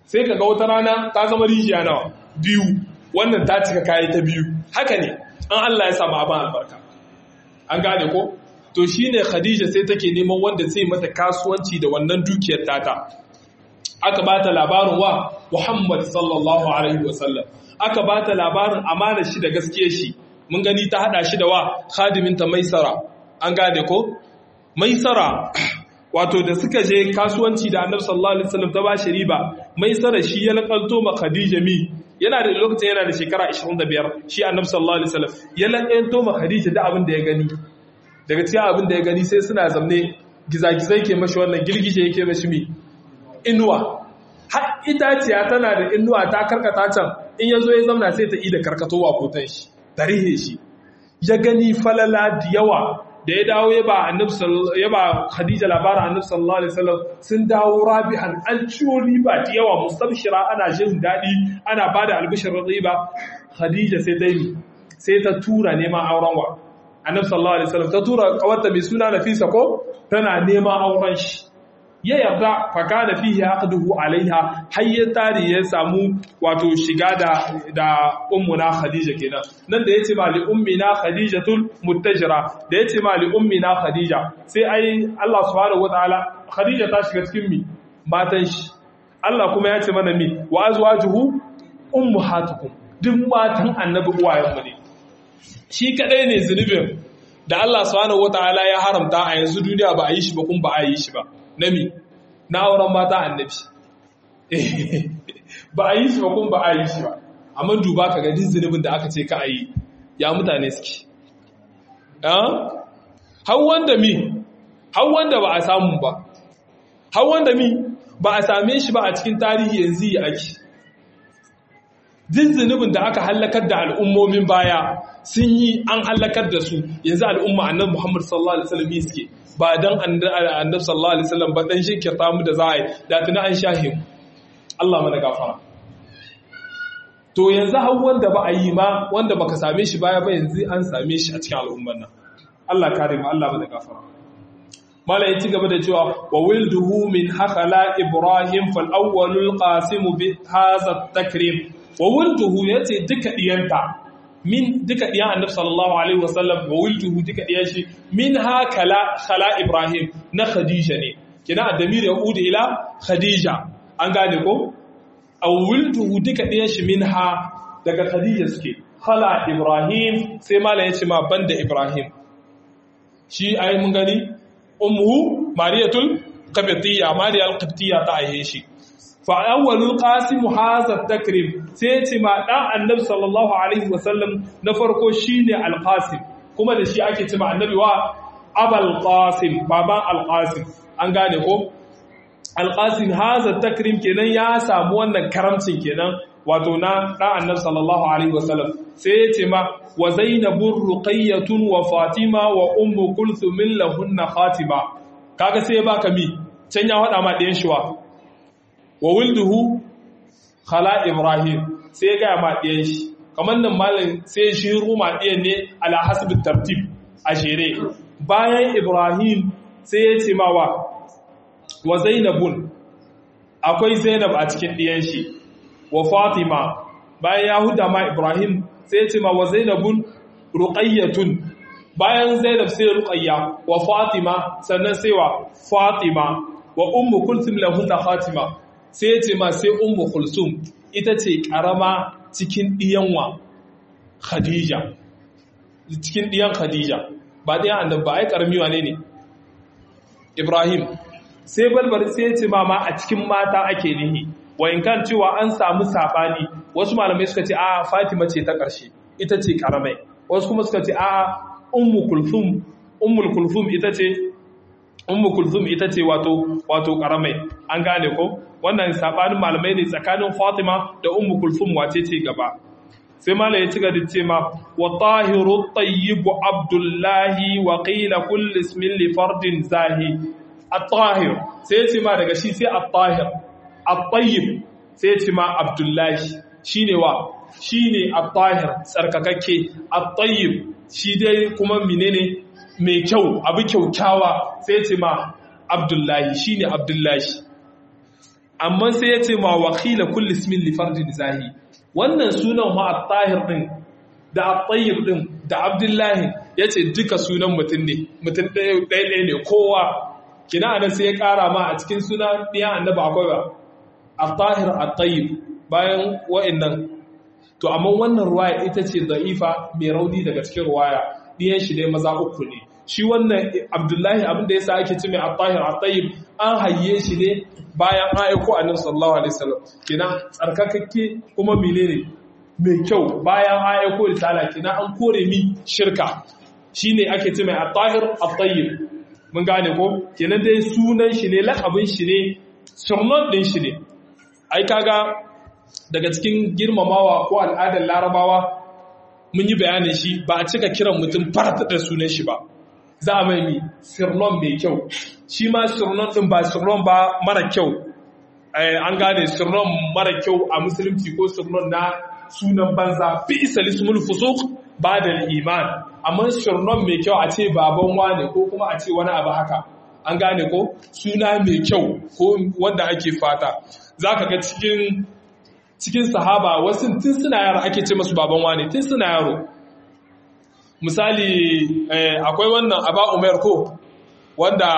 sai ka ga wata rana ta zama rijiya nawa biyu wannan ta cika kayi ta biyu haka ne an Allah ya samu abin albarka an gane ko to shine Khadija sai take neman wanda zai mata kasuwanci da wannan dukiyar tata aka bata labarin wa Muhammad sallallahu alaihi wasallam aka bata labarin amana shi da gaskiyar shi mun gani ta hada shi da wa khadiminta Maisara an gane ko Maisara wato da suka je kasuwanci da Annabi sallallahu alaihi wasallam ta bashi riba Maisara shi ya lakalto ma Khadija mi yana da lokacin yana da shekara 25 shi Annabi sallallahu alaihi wasallam ya lakalto ma Khadija da abin da ya gani daga cikin abin da ya gani sai suna zamne gizagizai ke mashi wannan girgije yake mashi mi inuwa har itaciya tana da inuwa ta karkata can in ya zo ya zamna sai ta ida karkatowa kotan shi tarihe shi ya gani falala da yawa da ya dawo ya ba ya ba Khadija labarin Annabi sallallahu alaihi wasallam sun dawo rabihan an ciwo riba da yawa mustabshira ana jin dadi ana bada albishir riba Khadija sai ta yi sai ta tura neman auren wa Annabi sallallahu alaihi wasallam ta tura kawarta mai suna Nafisa ko tana neman auren shi ya yarda fakana fihi aqduhu alaiha har ya tari ya samu wato shiga da da ummuna khadija kenan nan da yace ma li ummina khadijatul muttajira da yace ma li ummina khadija sai ai Allah subhanahu wataala khadija ta shiga cikin mi matan shi Allah kuma ya ce mana mi wa azwajuhu ummahatukum duk matan annabi uwayen mu ne shi kadai ne zunubin da Allah subhanahu wataala ya haramta a yanzu duniya ba a yi shi ba kuma ba a yi shi ba nami na auren mata annabi ba a yi shi ba kuma ba a yi shi ba amma duba ka ga din zunubin da aka ce ka a yi ya mutane suke hau wanda mi hau wanda ba a samu ba hau wanda mi ba a same shi ba a cikin tarihi yanzu ya ake din zunubin da aka hallakar da al'ummomin baya sun yi an hallakar da su yanzu al'umma annabi Muhammad sallallahu alaihi wasallam suke ba dan annabi sallallahu alaihi wasallam ba dan shirkirta mu da za a yi da tuna an shahe mu Allah mana gafara to yanzu har wanda ba a yi ma wanda baka same shi baya ba yanzu an same shi a cikin al'umman nan Allah kare mu Allah mana gafara malai ci gaba da cewa wa wilduhu min hakala ibrahim fal awwalul qasim bi hadha takrim wa wilduhu yace duka diyanta min duka ɗiyan annabi sallallahu alaihi wasallam wa wilduhu duka ɗiyan shi min ha kala khala ibrahim na khadija ne kina adamir ya udu ila khadija an gane ko aw wilduhu duka ɗiyan shi min ha daga khadija suke khala ibrahim sai mala yace ma banda ibrahim shi ai mun gani ummuhu mariyatul qibtiyya mariya al-qibtiyya ta aihe shi fa'awalul qasim haza takrim sai ce ma dan annabi sallallahu alaihi wasallam na farko shine al-qasim kuma da shi ake cewa annabi wa abul qasim baban al-qasim an gane ko al-qasim haza takrim kenan ya samu wannan karamcin kenan wato na dan annabi sallallahu alaihi wasallam sai ya ce ma wa zainabur ruqayyatun wa fatima wa ummu kulthum lahunna khatima kaga sai ya baka mi can ya hada ma ɗayan shi wa wa wulduhu khala ibrahim sai ga ma ɗiyan shi kamar nan malam sai shi ruma ɗiyan ne ala hasbin tartib a shere bayan ibrahim sai ya ce mawa wa zainabun akwai zainab a cikin ɗiyan shi wa fatima bayan yahuda ma ibrahim sai ya ce ma wa zainabun ruqayyatun bayan zainab sai ruqayya wa fatima sannan sai wa fatima wa ummu kulthum lahunna fatima sai ce ma sai ummu kulsum ita ce karama cikin diyanwa khadija cikin diyan khadija ba diyan annabi ba ai karami wane ne ibrahim sai balbar sai ce ma ma a cikin mata ake nihi wa in kan cewa an samu sabani wasu malamai suka ce a fatima ce ta karshe ita ce karamai wasu kuma suka ce a ummu kulsum ummul kulsum ita ce ummu kulthum ita ce wato wato karamai an gane ko wannan sabanin malamai ne tsakanin Fatima da ummu kulthum wace ce gaba sai malai ya ci gaba da ce ma wa tahiru tayyib abdullahi wa qila kull ismin li fardin zahi at-tahir sai ce ma daga shi sai at-tahir at-tayyib sai ce ma abdullahi shine wa shine at-tahir tsarkakakke at-tayyib shi dai kuma menene mai kyau abu kyaukyawa sai ce ma abdullahi shi ne abdullahi amma sai ya ce ma wakila kulli ismin li fardin zahi wannan sunan ma at-tahir din da at-tayyib din da abdullahi yace duka sunan mutum ne mutum ɗaya ɗaya ne kowa kina anan sai ya ƙara ma a cikin sunan ɗiyan annabi akwai ba at-tahir at-tayyib bayan wa'annan to amma wannan ruwaya ita ce da'ifa mai rauni daga cikin ruwaya ɗiyan shi dai maza uku ne shi wannan abdullahi abinda ya sa ake ci mai attahir attayib an hayye shi ne bayan an aiko annabi sallallahu alaihi wasallam kina tsarkakakke kuma menene mai kyau bayan an aiko risala kina an kore mi shirka shine ake ci mai attahir attayib mun gane ko kenan dai sunan shi ne lakabin shi ne surnon din shi ne ai kaga daga cikin girmamawa ko al'adar larabawa mun yi bayanin shi ba a cika kiran mutum farata da sunan shi ba za a mai mi sirnon mai kyau shi ma sirnon din ba sirnon ba mara kyau an gane sirnon mara kyau a musulunci ko sirnon na sunan banza fi isa lismul fusuk ba da iman amma sirnon mai kyau a ce baban wane ko kuma a ce wani abu haka an gane ko suna mai kyau ko wanda ake fata za ka ga cikin cikin sahaba wasu tun suna yaro ake ce masu baban wane tun suna yaro misali akwai wannan aba umar ko wanda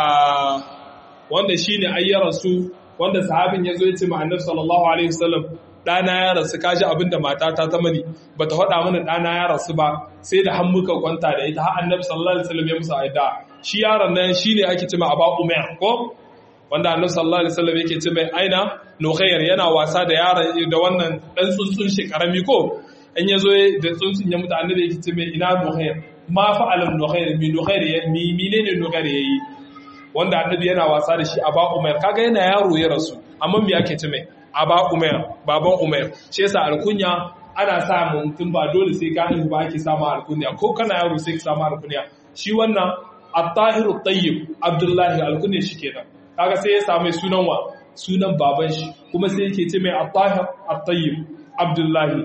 wanda shine ayyaran su wanda sahabin yazo ya ce ma annabi sallallahu alaihi wasallam dana ya rasu kaji abinda matata ta mani bata faɗa mana dana ya rasu ba sai da muka kwanta da ita har annabi sallallahu alaihi wasallam ya musa aida shi yaron nan shine ake ce ma aba umar ko wanda annabi sallallahu alaihi wasallam yake ce mai aina nukhair yana wasa da yaron da wannan dan tsuntsun shi karami ko in ya zo da tsuntsun ya mutu annabi yake ce mai ina nukhair ma fa'alan nukhair mi nukhair ya mi menene nukhair yayi wanda annabi yana wasa da shi aba umar kaga yana yaro ya rasu amma me yake ce mai aba umar baban umar shi yasa alkunya ana sa mutum ba dole sai ka ba ake samu alkunya ko kana yaro sai ka samu alkunya shi wannan at-tahiru tayyib abdullahi alkunya shi kenan kaga sai ya samu sunan wa sunan baban shi kuma sai yake ce mai at-tahir at-tayyib abdullahi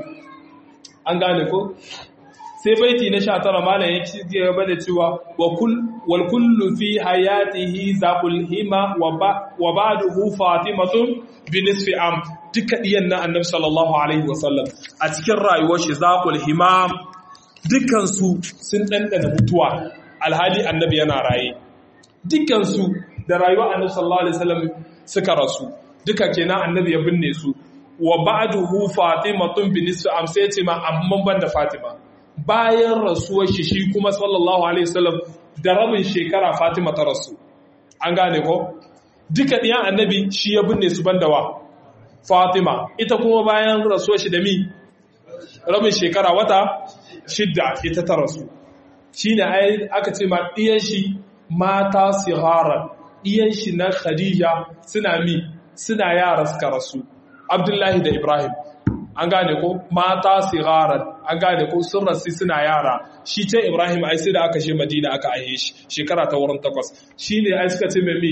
an gane ko sai baiti na 19 malam ya ci gaba da cewa wa kull wal kullu fi hayatihi zaqul hima wa ba'dahu fatimatun bi nisfi am duka diyan na annabi sallallahu alaihi wasallam a cikin rayuwar shi zaqul hima dukkan su sun dandana mutuwa alhali annabi yana raye dukkan su da rayuwar annabi sallallahu alaihi wasallam suka rasu duka kenan annabi ya binne su wa ba'duhu fatimatun bi nisfi am sai ce ma amman banda fatima bayan rasuwar shi shi kuma sallallahu alaihi wasallam da rabin shekara fatima ta rasu an gane ko duka diyan annabi shi ya binne su banda wa fatima ita kuma bayan rasuwar shi da mi rabin shekara wata shidda ita ta rasu shine ai aka ce ma diyan shi mata sigaran ɗiyan shi na Khadija suna mi suna yara suka rasu Abdullahi da Ibrahim an gane ko mata sigaran an gane ko sun rasu suna yara shi ce Ibrahim ai sai da aka she Madina aka aihe shi shekara ta wurin takwas shine ai suka ce mai mi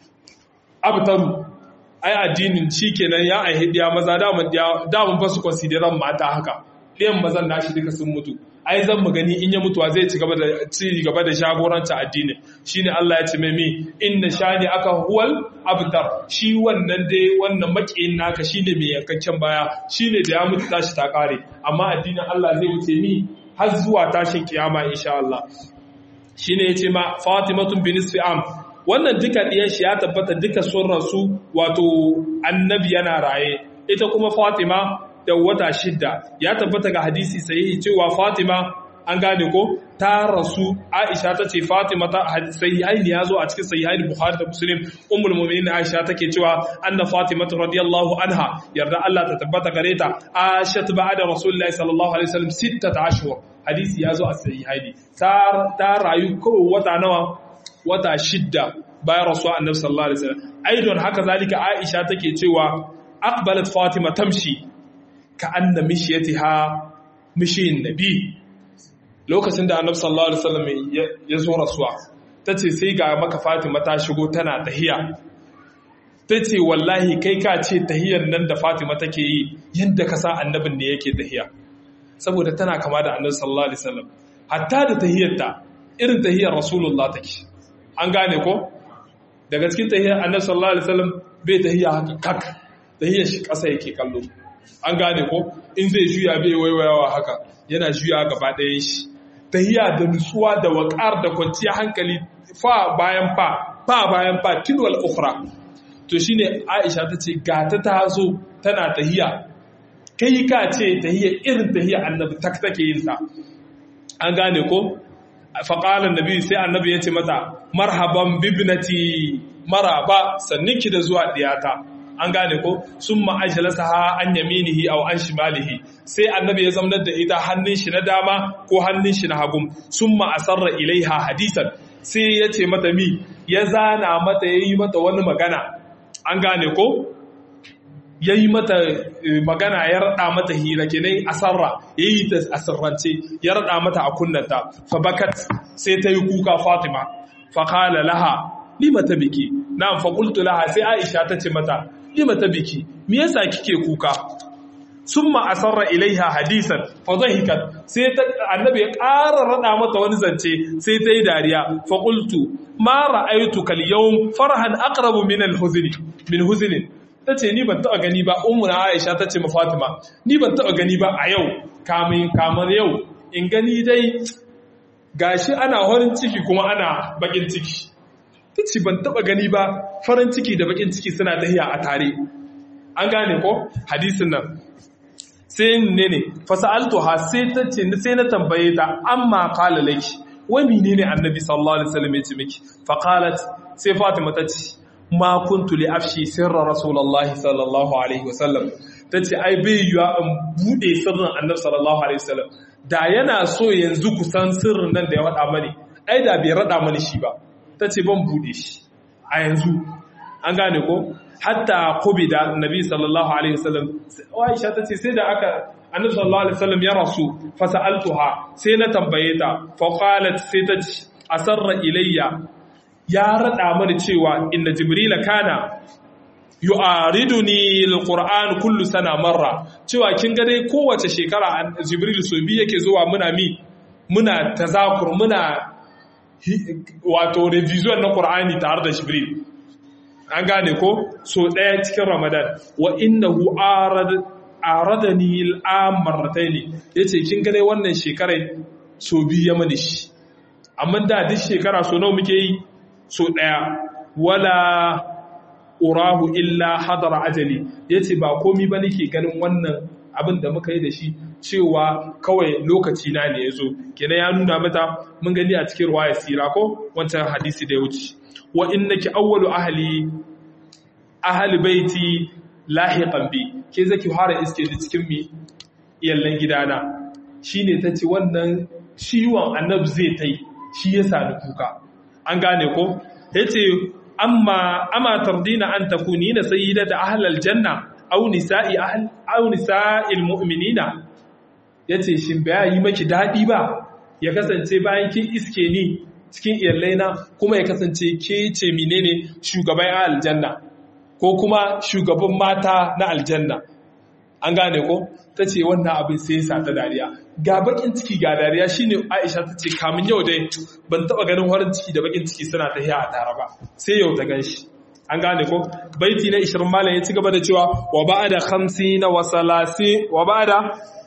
abtaru ai addinin shikenan ya aihe diya maza daman diya daman ba su consideran mata haka ɗiyan mazan nashi duka sun mutu ai zan mu gani in ya mutuwa zai ci gaba da ci gaba da jagoranta addini shine Allah ya ce mai mi inna shani aka huwal abtar shi wannan dai wannan makiyin naka shine mai yankakken baya shine da ya mutu tashi ta kare amma addinin Allah zai wuce mi har zuwa tashin kiyama insha Allah shine yace ma Fatimatun bin am wannan duka diyan shi ya tabbata duka sun rasu wato annabi yana raye ita kuma Fatima da wata shidda ya tabbata ga hadisi sahihi cewa Fatima an gane ko ta rasu Aisha ta ce Fatima ta sahihaini ya zo a cikin sahihaini Bukhari da Muslim ummul mu'minin Aisha take cewa anna Fatima radiyallahu anha yarda Allah ta tabbata gare ta Aisha ba'da Rasulullahi sallallahu alaihi wasallam 6 ashhur hadisi ya zo a sahihaini ta ta rayu kawai wata nawa wata shidda bayan rasuwa annabi sallallahu alaihi wasallam aidon haka zalika Aisha take cewa aqbalat Fatima tamshi ka anna mishiyatiha mishiyin nabi lokacin da annabi sallallahu alaihi wasallam ya zo rasuwa tace sai ga maka Fatima ta shigo tana tahiya tace wallahi kai ka ce tahiyar nan da Fatima take yi yanda ka sa annabin ne yake tahiya saboda tana kama da annabi sallallahu alaihi wasallam hatta da tahiyarta irin tahiyar rasulullah take an gane ko daga cikin tahiyar annabi sallallahu alaihi wasallam bai tahiya haka kak tahiyar shi ƙasa yake kallo an gane ko in zai juya bai waiwayawa haka yana juya gaba ɗayan shi tahiya da nutsuwa da waƙar da kwanciyar hankali fa bayan fa fa bayan fa tilwal ukhra to shine Aisha ta ce ga ta tazo tana tahiya kai ka ce tahiya irin tahiya annabi tak take yin ta an gane ko faƙalar nabi sai annabi ya ce mata marhaban bibnati maraba sanninki da zuwa diyata an gane ko sun ma'ajalasa ha an yaminihi au an shimalihi sai annabi ya zamanar da ita hannun shi na dama ko hannun shi na hagum sun ma'asarra ilaiha hadisan sai ya ce mata mi ya zana mata ya yi mata wani magana an gane ko ya yi mata magana ya rada mata hira kenan asarra ya yi ta asirrance ya rada mata a kunnanta fa bakat sai ta yi kuka fatima fa kala laha lima ta biki na fa qultu laha sai aisha ta ce mata lima ta biki me yasa kike kuka summa asarra ilaiha hadisan fa dhahikat sai ta annabi ya ƙara rada mata wani zance sai ta yi dariya fa qultu ma ra'aytuka al-yawm farhan aqrabu min al-huzni min huznin ta ce ni ban taɓa gani ba umuna aisha ta ce ma fatima ni ban taɓa gani ba a yau kamun kamar yau in gani dai gashi ana farin ciki kuma ana bakin ciki ta ce ban taɓa gani ba farin ciki da bakin ciki suna tahiya a tare an gane ko hadisin nan sai ne ne fasa'altu ha sai ta ce sai na tambaye ta amma qala laki wai menene annabi sallallahu alaihi wasallam ya ce miki fa qalat sai fatima ta ce ma kuntu li afshi sirra rasulullahi sallallahu alaihi wasallam tace ai bai yiwa in bude sirrin annabi sallallahu alaihi wasallam da yana so yanzu ku san sirrin nan da ya wada mani ai da bai rada mani shi ba tace ban bude shi a yanzu an gane ko hatta qubida annabi sallallahu alaihi wasallam Aisha tace sai da aka annabi sallallahu alaihi wasallam ya rasu fa sa'altuha sai na tambaye ta fa qalat sai ta asarra ilayya ya rada mani cewa inna jibrila kana yu'ariduni alquran kullu sana marra cewa kin ga dai kowace shekara jibril so bi yake zuwa muna mi muna tazakur muna wato revision na qur'ani tare da jibril an gane ko so daya cikin ramadan wa innahu arad aradani al'am marratayn yace kin ga dai wannan shekarai so bi ya mani shi amma da duk shekara so nawa muke yi so ɗaya wala urahu illa hadara ajali ya ce ba komi ba nake ganin wannan abin da muka yi da shi cewa kawai lokaci na ne ya zo kena ya nuna mata mun gani a cikin ruwa ya sira ko wancan hadisi da ya wuce wa innaki awwalu ahli ahli baiti lahiqan bi ke zaki fara iske da cikin mi iyallan gidana shine tace wannan ciwon annabi zai tai shi ya sani kuka an gane ko yace amma ama tardina an takuni na sayyidata ahlal janna aw nisa'i ahl aw nisa'il mu'minina yace shin ba yi maki dadi ba ya kasance bayan kin iske ni cikin iyallaina kuma ya kasance ke ce menene shugaban aljanna ko kuma shugaban mata na aljanna an gane ko ta ce wannan abin sai sa ta dariya ga bakin ciki ga dariya shine Aisha ta ce kamun yau dai ban taba ganin farin ciki da bakin ciki suna ta a tare ba sai yau ta ganshi an gane ko baiti na 20 malam ya ci gaba da cewa wa ba'da 50 wa salasi wa ba'da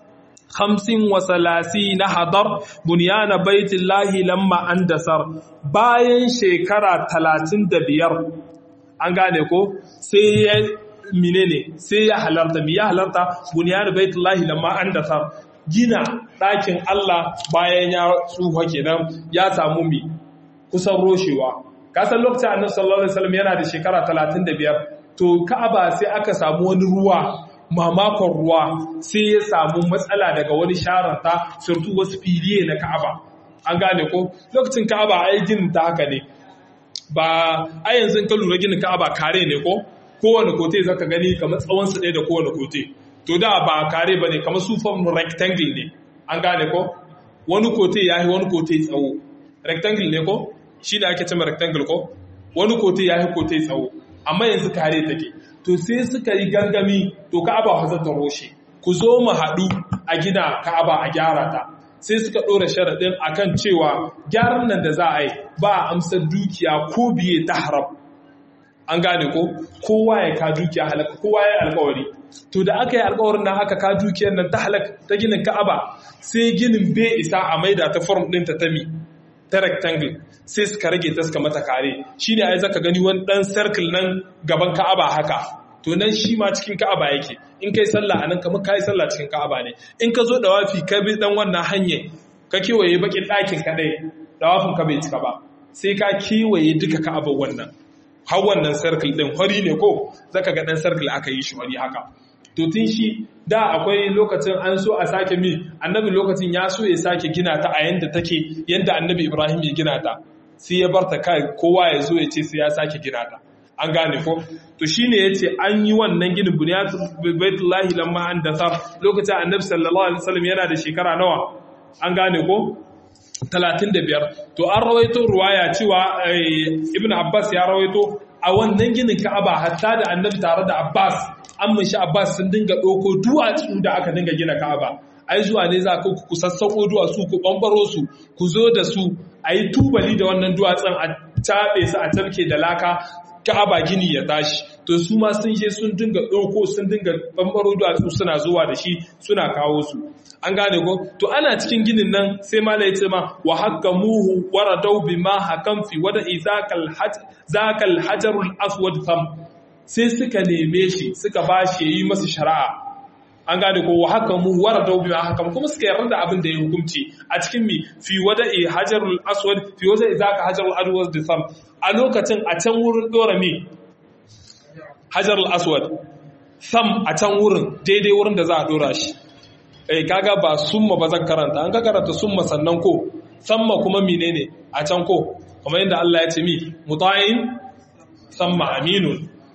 50 wa salasi na hadar bunyana baitillahi lamma andasar bayan shekara 35 an gane ko sai ya menene sai ya halarta mi ya halarta bunyan baitullahi lamma an dasa gina ɗakin Allah bayan ya tsufa kenan ya samu mi kusan roshewa kasan lokacin annabi sallallahu alaihi wasallam yana da shekara 35 to Ka'aba sai aka samu wani ruwa mamakon ruwa sai ya samu matsala daga wani sharanta surtu wasu filiye na Ka'aba an gane ko lokacin Ka'aba ai ginin ta haka ne ba a yanzu ka lura ginin Ka'aba kare ne ko kowane kote zaka gani kamar tsawon su ɗaya da kowane kote to da ba kare bane kamar su form rectangle ne an gane ko wani kote yayi wani kote tsawo rectangle ne ko shi da ake cewa rectangle ko wani kote yayi kote tsawo amma yanzu kare take to sai suka yi gangami to Ka'aba fa ta roshe ku zo mu haɗu a gina Ka'aba a gyara ta sai suka ɗora sharaɗin akan cewa gyaran nan da za a yi ba a amsar dukiya ko biye ta haram an gane ko kowa ya ka dukiya halaka kowa ya alkawari to da aka yi alkawarin nan aka ka dukiyar nan ta halaka ta ginin ka'aba sai ginin bai isa a maida ta form ɗin ta tami ta rectangle sai suka rage ta suka mata kare shine ai zaka gani wani dan circle nan gaban ka'aba haka to nan shi ma cikin ka'aba yake in kai sallah anan kamar kai sallah cikin ka'aba ne in ka zo da wafi ka bi dan wannan hanye ka kewaye bakin ɗakin kadai da wafin ka bai cika ba sai ka kewaye duka ka'aba wannan har wannan circle din hori ne ko zaka ga dan circle aka yi shi hori haka to tun shi da akwai lokacin an so a sake mi annabi lokacin ya so ya sake gina ta a yanda take yanda annabi Ibrahim ya gina ta sai ya barta kai kowa ya zo ya ce sai ya sake gina ta an gane ko to shine yace an yi wannan ginin bunyat baitullahi lamma an dasar lokacin annabi sallallahu alaihi wasallam yana da shekara nawa an gane ko 35 to an rawaito ruwaya cewa ibnu abbas ya rawaito a wannan ginin ka'aba hatta da annabi tare da abbas an mashi abbas sun dinga ɗauko duwatsu da aka dinga gina ka'aba ai zuwa ne za ku ku sassauko duwatsu ku ɓambaro su ku zo da su a yi tubali da wannan duwatsun a taɓe su a tarke da laka ka'aba gini ya tashi to su ma sun je sun dinga ɗauko sun dinga ɓambaro duwatsu suna zuwa da shi suna kawo su an gane ko to ana cikin ginin nan sai mala ya ce ma wa haka muhu waradau bi ma hakan fi wada izakal zakal hajarul aswad tham sai suka neme shi suka ba shi yi masa shari'a an gane ko haka mu waradau bi ma hakan kuma suka yarda da abin da ya hukunci a cikin mi fi wada hajarul aswad fi wada izaka hajarul aswad tham a lokacin a can wurin dora mi hajarul aswad sam a can wurin daidai wurin da za a dora shi eh kaga ba summa ba zan karanta an ka karanta summa sannan ko samma kuma menene a can ko kamar yadda Allah ya ce mi muta'in samma aminun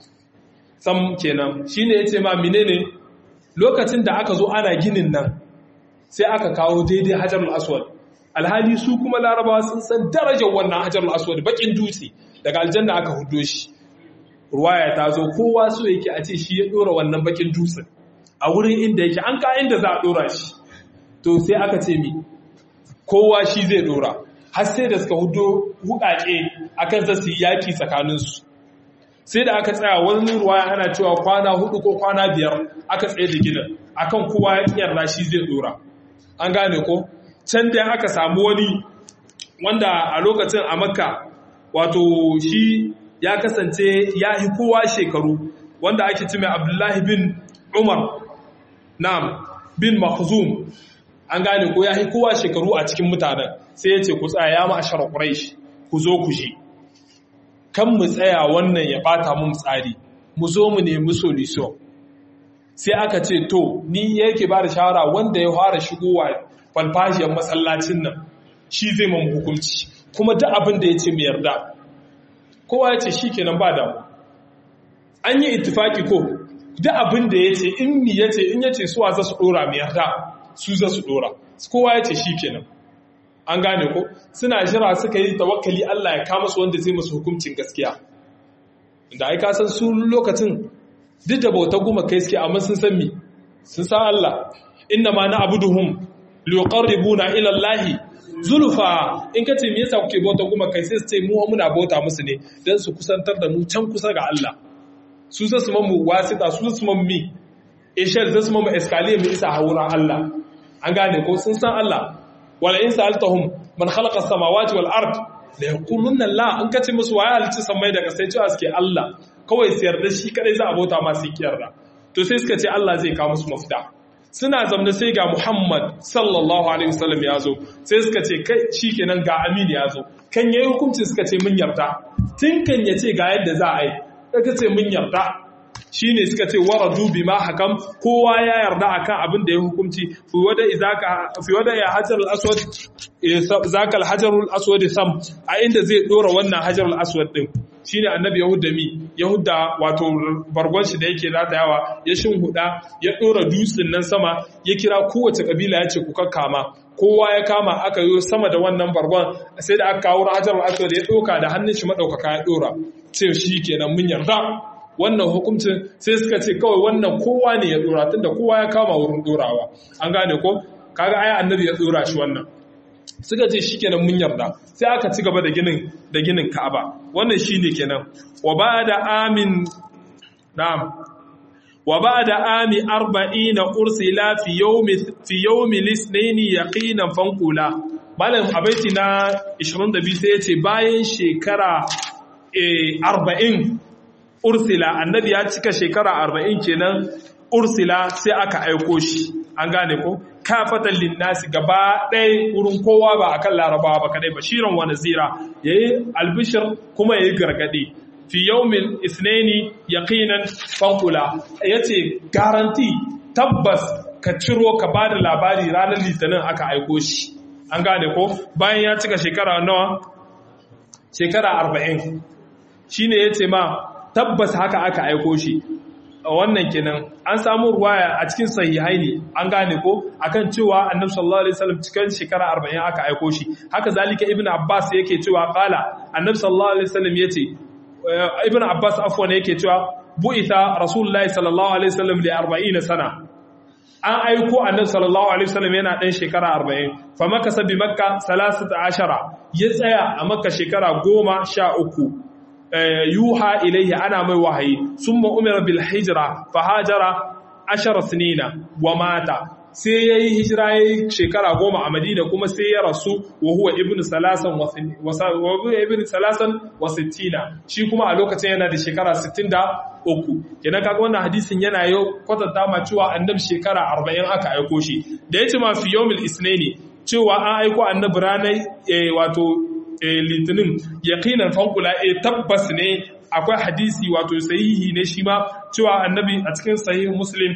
sam kenan shine yace ma menene lokacin da aka zo ana ginin nan sai aka kawo daidai hajarul aswad alhali su kuma larabawa sun san darajar wannan hajarul aswad bakin dutse daga aljanna aka hudo shi ruwaya ta zo kowa so yake a ce shi ya dora wannan bakin dutsen a wurin inda yake an ka inda za a dora shi to sai aka ce mi kowa shi zai dora har sai da suka hudo hukake akan za su yi yaki tsakaninsu sai da aka tsaya wani ruwa ana cewa kwana hudu ko kwana biyar aka tsaye da gidan akan kowa ya yarda shi zai dora an gane ko can da aka samu wani wanda a lokacin a makka wato shi ya kasance ya yi kowa shekaru wanda ake ci mai abdullahi bin umar Na'am, bin Makhzum an gane ko ya yi kowa shekaru a cikin mutanen sai ya ce ku tsaya ya ma'ashar Quraysh ku zo ku je. Kan mu tsaya wannan ya bata mun tsari, mu zo mu nemi solution. Sai aka ce to ni yake ba da shawara wanda ya fara shigowa falfashiyar masallacin nan shi zai mamu hukunci kuma duk abin da ya ce mu yarda. Kowa ya ce shi kenan ba damu. An yi ittifaki ko duk abin da ya ce in mi ya ce in ya ce suwa za su ɗora mai yarda su za su ɗora kowa ya ce shi kenan an gane ko suna jira suka yi tawakkali Allah ya kama su wanda zai masu hukuncin gaskiya da ai ka san su lokacin duk da bauta goma kai suke amma sun san mi sun san Allah inna ma na abuduhum liqarribuna ila Allah zulfa in ka ce me yasa kuke bauta goma kai sai su ce mu muna bauta musu ne dan su kusantar da mu can kusa ga Allah su za su mamu wasita su su mamu mi ishar za su mamu escalier mu isa hauran Allah an gane ko sun san Allah wala in sa'altahum man khalaqa as-samawati wal ard la yaquluna la an kace musu waye halicci samai da kasai cewa suke Allah kawai su yarda shi kadai za a bauta ma su yarda to sai suka ce Allah zai kawo musu mafita suna zamna sai ga Muhammad sallallahu alaihi wasallam ya zo sai suka ce kai shikenan ga Amin ya zo kan yayi hukunci suka ce mun yarda tun kan ya ce ga yadda za a yi suka ce mun yarda shi ne suka ce waradu bi ma hakam kowa ya yarda akan abin da ya hukunci fi wada izaka fi wada ya hajar al-aswad zaka al-hajar al-aswad sam a inda zai dora wannan hajar al-aswad din shine annabi yahuda mi yahuda wato bargon shi da yake ratayawa ya shinhuda ya dora dutsen nan sama ya kira kowace kabila ya ce ku kakkama kowa ya kama aka yi sama da wannan bargon sai da aka kawo hajar al-aswad ya doka da hannun shi madaukaka ya dora sai shi kenan mun yarda wannan hukuncin sai suka ce kawai wannan kowa ne ya dora tunda kowa ya kama wurin dorawa an gane ko kaga aya annabi ya dora shi wannan suka ce shikenan mun yarda sai aka ci gaba da ginin da ginin Ka'aba wannan shine kenan wa ba'da amin na'am wa ba'da ami 40 ursila fi yawmi fi yawmi lisnaini yaqinan fanqula malam abaiti na 22 sai yace bayan shekara 40 ursila annabi ya cika shekara 40 kenan ursila sai aka aiko shi an gane ko kafatan linnasi gaba ɗaya wurin kowa ba akan larabawa ba kadai bashiran wa nazira yayi albishir kuma yayi gargadi fi yawmin isnaini yaqinan fanqula yace garanti tabbas ka ciro ka bada labari ranar litinin aka aiko shi an gane ko bayan ya cika shekara nawa shekara 40 shine yace ma tabbas haka aka aiko shi wannan kenan an samu ruwaya a cikin sahihai ne an gane ko akan cewa annabi sallallahu alaihi wasallam cikin shekara 40 aka aiko shi haka zalika ibnu abbas yake cewa qala annabi sallallahu alaihi wasallam yace ibnu abbas afwan yake cewa bu'itha rasulullahi sallallahu alaihi wasallam li 40 sana an aiko annabi sallallahu alaihi wasallam yana dan shekara 40 fa makasa bi makka 13 ya tsaya a makka shekara 13 yuha ilaihi ana mai wahayi summa umira bil hijra fa hajara ashara sinina wa mata sai yayi hijira yayi shekara goma a Madina kuma sai ya rasu wa huwa ibnu salasan wa ibnu salasan wa sittina shi kuma a lokacin yana da shekara 63 kenan kaga wannan hadisin yana yau kwatanta ma cewa annabi shekara 40 aka aiko shi da yace ma fi yawmil isnaini cewa an aiko annabi ranar wato litinin yaqinan fankula e tabbas ne akwai hadisi wato sahihi ne shi ma cewa annabi a cikin sahih muslim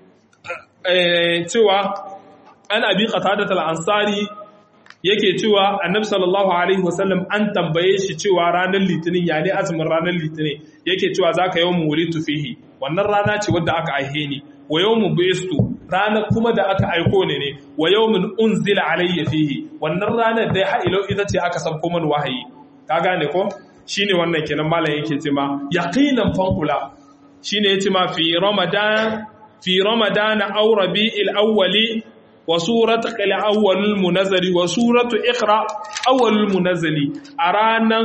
cewa an abi qatadat al-ansari yake cewa annabi sallallahu alaihi wasallam an tambaye shi cewa ranar litinin ya ne azumin ranar litinin yake cewa zaka yawmu wulitu fihi wannan rana ce wadda aka aihe ni wa yawmu bistu ranar kuma da aka aiko ne ne wa yawmin unzila alayya fihi wannan ranar dai ha ilo ita ce aka sabko man wahayi ka gane ko shine wannan kenan malam yake ce ma yaqinan fankula shine yace ma fi ramadan fi ramadan aw rabi'il awwali wa surat qal awwalul munazzali wa suratu iqra awwalul munazzali a ranan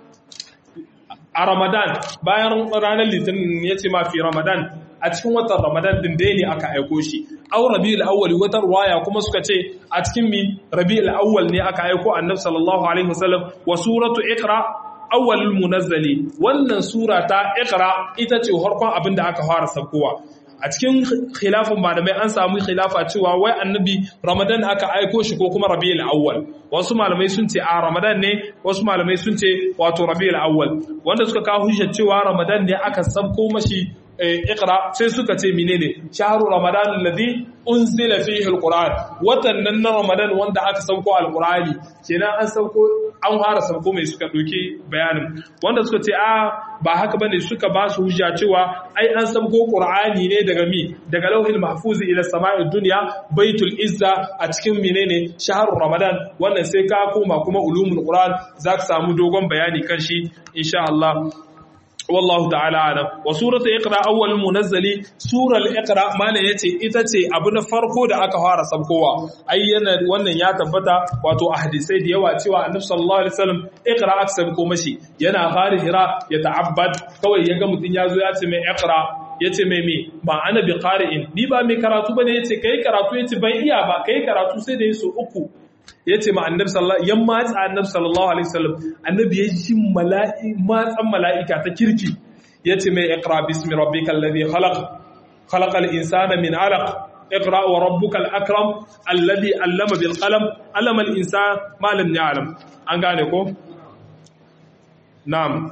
a ramadan bayan ranar litinin yace ma fi ramadan a cikin watan Ramadan din dai ne aka aiko shi aw Rabiul Awwal wata ruwaya kuma suka ce a cikin mi Rabiul Awwal ne aka aiko Annabi sallallahu alaihi wasallam wa suratu Iqra awwalul munazzali wannan sura ta Iqra ita ce farkon abin da aka fara sabkowa a cikin khilafin malamai an samu khilafa cewa wai annabi Ramadan aka aiko shi ko kuma Rabiul Awwal wasu malamai sun ce a Ramadan ne wasu malamai sun ce wato Rabiul Awwal wanda suka kawo hujjar cewa Ramadan ne aka sabko mashi ikra sai suka ce menene shahru ramadan alladhi unzila fihi alquran watan nan na ramadan wanda aka sauko alqurani kenan an sauko an fara sauko mai suka doke bayanin wanda suka ce a ba haka bane suka ba su hujja cewa ai an sauko qur'ani ne daga mi daga lauhil mahfuz ila sama'id dunya baitul izza a cikin menene shahru ramadan wannan sai ka koma kuma ulumul qur'an zaka samu dogon bayani kan shi insha Allah wallahu ta'ala alam wa suratu iqra awwal munazzali sural iqra malan yace ita ce abu na farko da aka fara sabkowa ai yana wannan ya tabbata wato a hadisai da yawa cewa annabi sallallahu alaihi wasallam iqra aka sabko mashi yana fara hira ya ta'abbad kawai yaga mutun yazo ya ce mai iqra yace mai me ba ana bi qari'in ni ba mai karatu bane yace kai karatu yace ban iya ba kai karatu sai da yaso uku ya ce ma annabi sallallahu yan matsa annabi sallallahu alaihi wasallam annabi ya ji mala'i matsan mala'ika ta kirki ya ce mai iqra bismi rabbikal ladhi khalaq khalaqal insana min alaq iqra wa rabbukal akram alladhi allama bil qalam allama al insana ma lam ya'lam an gane ko na'am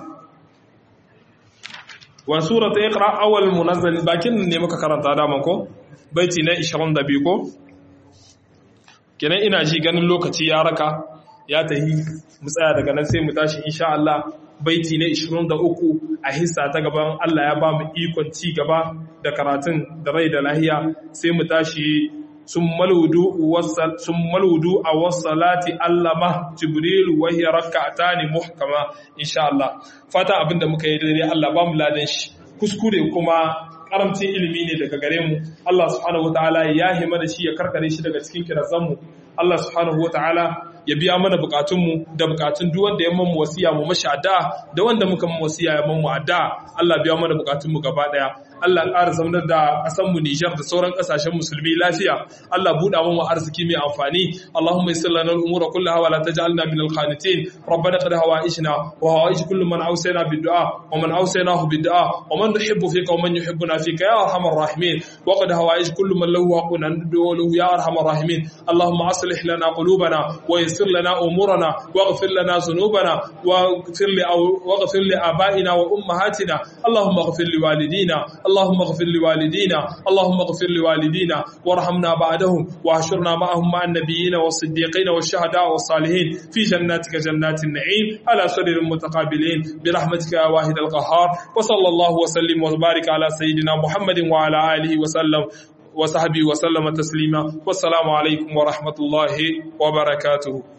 wa suratu iqra awwal munazzal bakin ne muka karanta da ko baiti na 22 ko kenan ina ji ganin lokaci ya raka ya tahi mu tsaya daga nan sai mu tashi insha Allah baiti na 23 a hissa ta gaban Allah ya ba mu ikon ci gaba da karatun da rai da lahiya sai mu tashi sun maludu a wasalati allama jibrilu wahiyar raka'ata ne muhkama insha Allah fata abinda muka yi daidai Allah ba mu ladan shi kuskure kuma karamcin ilimi ne daga gare mu Allah subhanahu wataala ya hima da shi ya karkare shi daga cikin kirazan mu Allah subhanahu wataala ya biya mana bukatunmu da bukatun duk wanda ya mamu wasiya mu mashi addu'a da wanda muka mamu wasiya ya mamu addu'a Allah biya mana bukatunmu gaba daya Allah ƙara zaunar da ƙasar mu Nijar da sauran ƙasashen musulmi lafiya Allah buɗa mu arziki mai amfani Allahumma yassir lana al-umura kullaha wa la taj'alna min al-qanitin rabbana qad hawaishna wa hawaish kullu man awsayna bid-du'a wa man awsaynahu bid-du'a wa man nuhibbu fika wa man yuhibbuna fika ya arhamar rahimin wa qad hawaish kullu man lahu haqqun an lahu ya arhamar rahimin Allahumma aslih lana qulubana wa yassir lana umurana waghfir lana dhunubana waghfir li waghfir li abaina wa ummahatina Allahumma ighfir li walidina اللهم اغفر لوالدينا اللهم اغفر لوالدينا وارحمنا بعدهم واحشرنا معهم مع النبيين والصديقين والشهداء والصالحين في جناتك جنات النعيم على سرر متقابلين برحمتك يا واحد القهار وصلى الله وسلم وبارك على سيدنا محمد وعلى اله وسلم وصحبه وسلم تسليما والسلام عليكم ورحمه الله وبركاته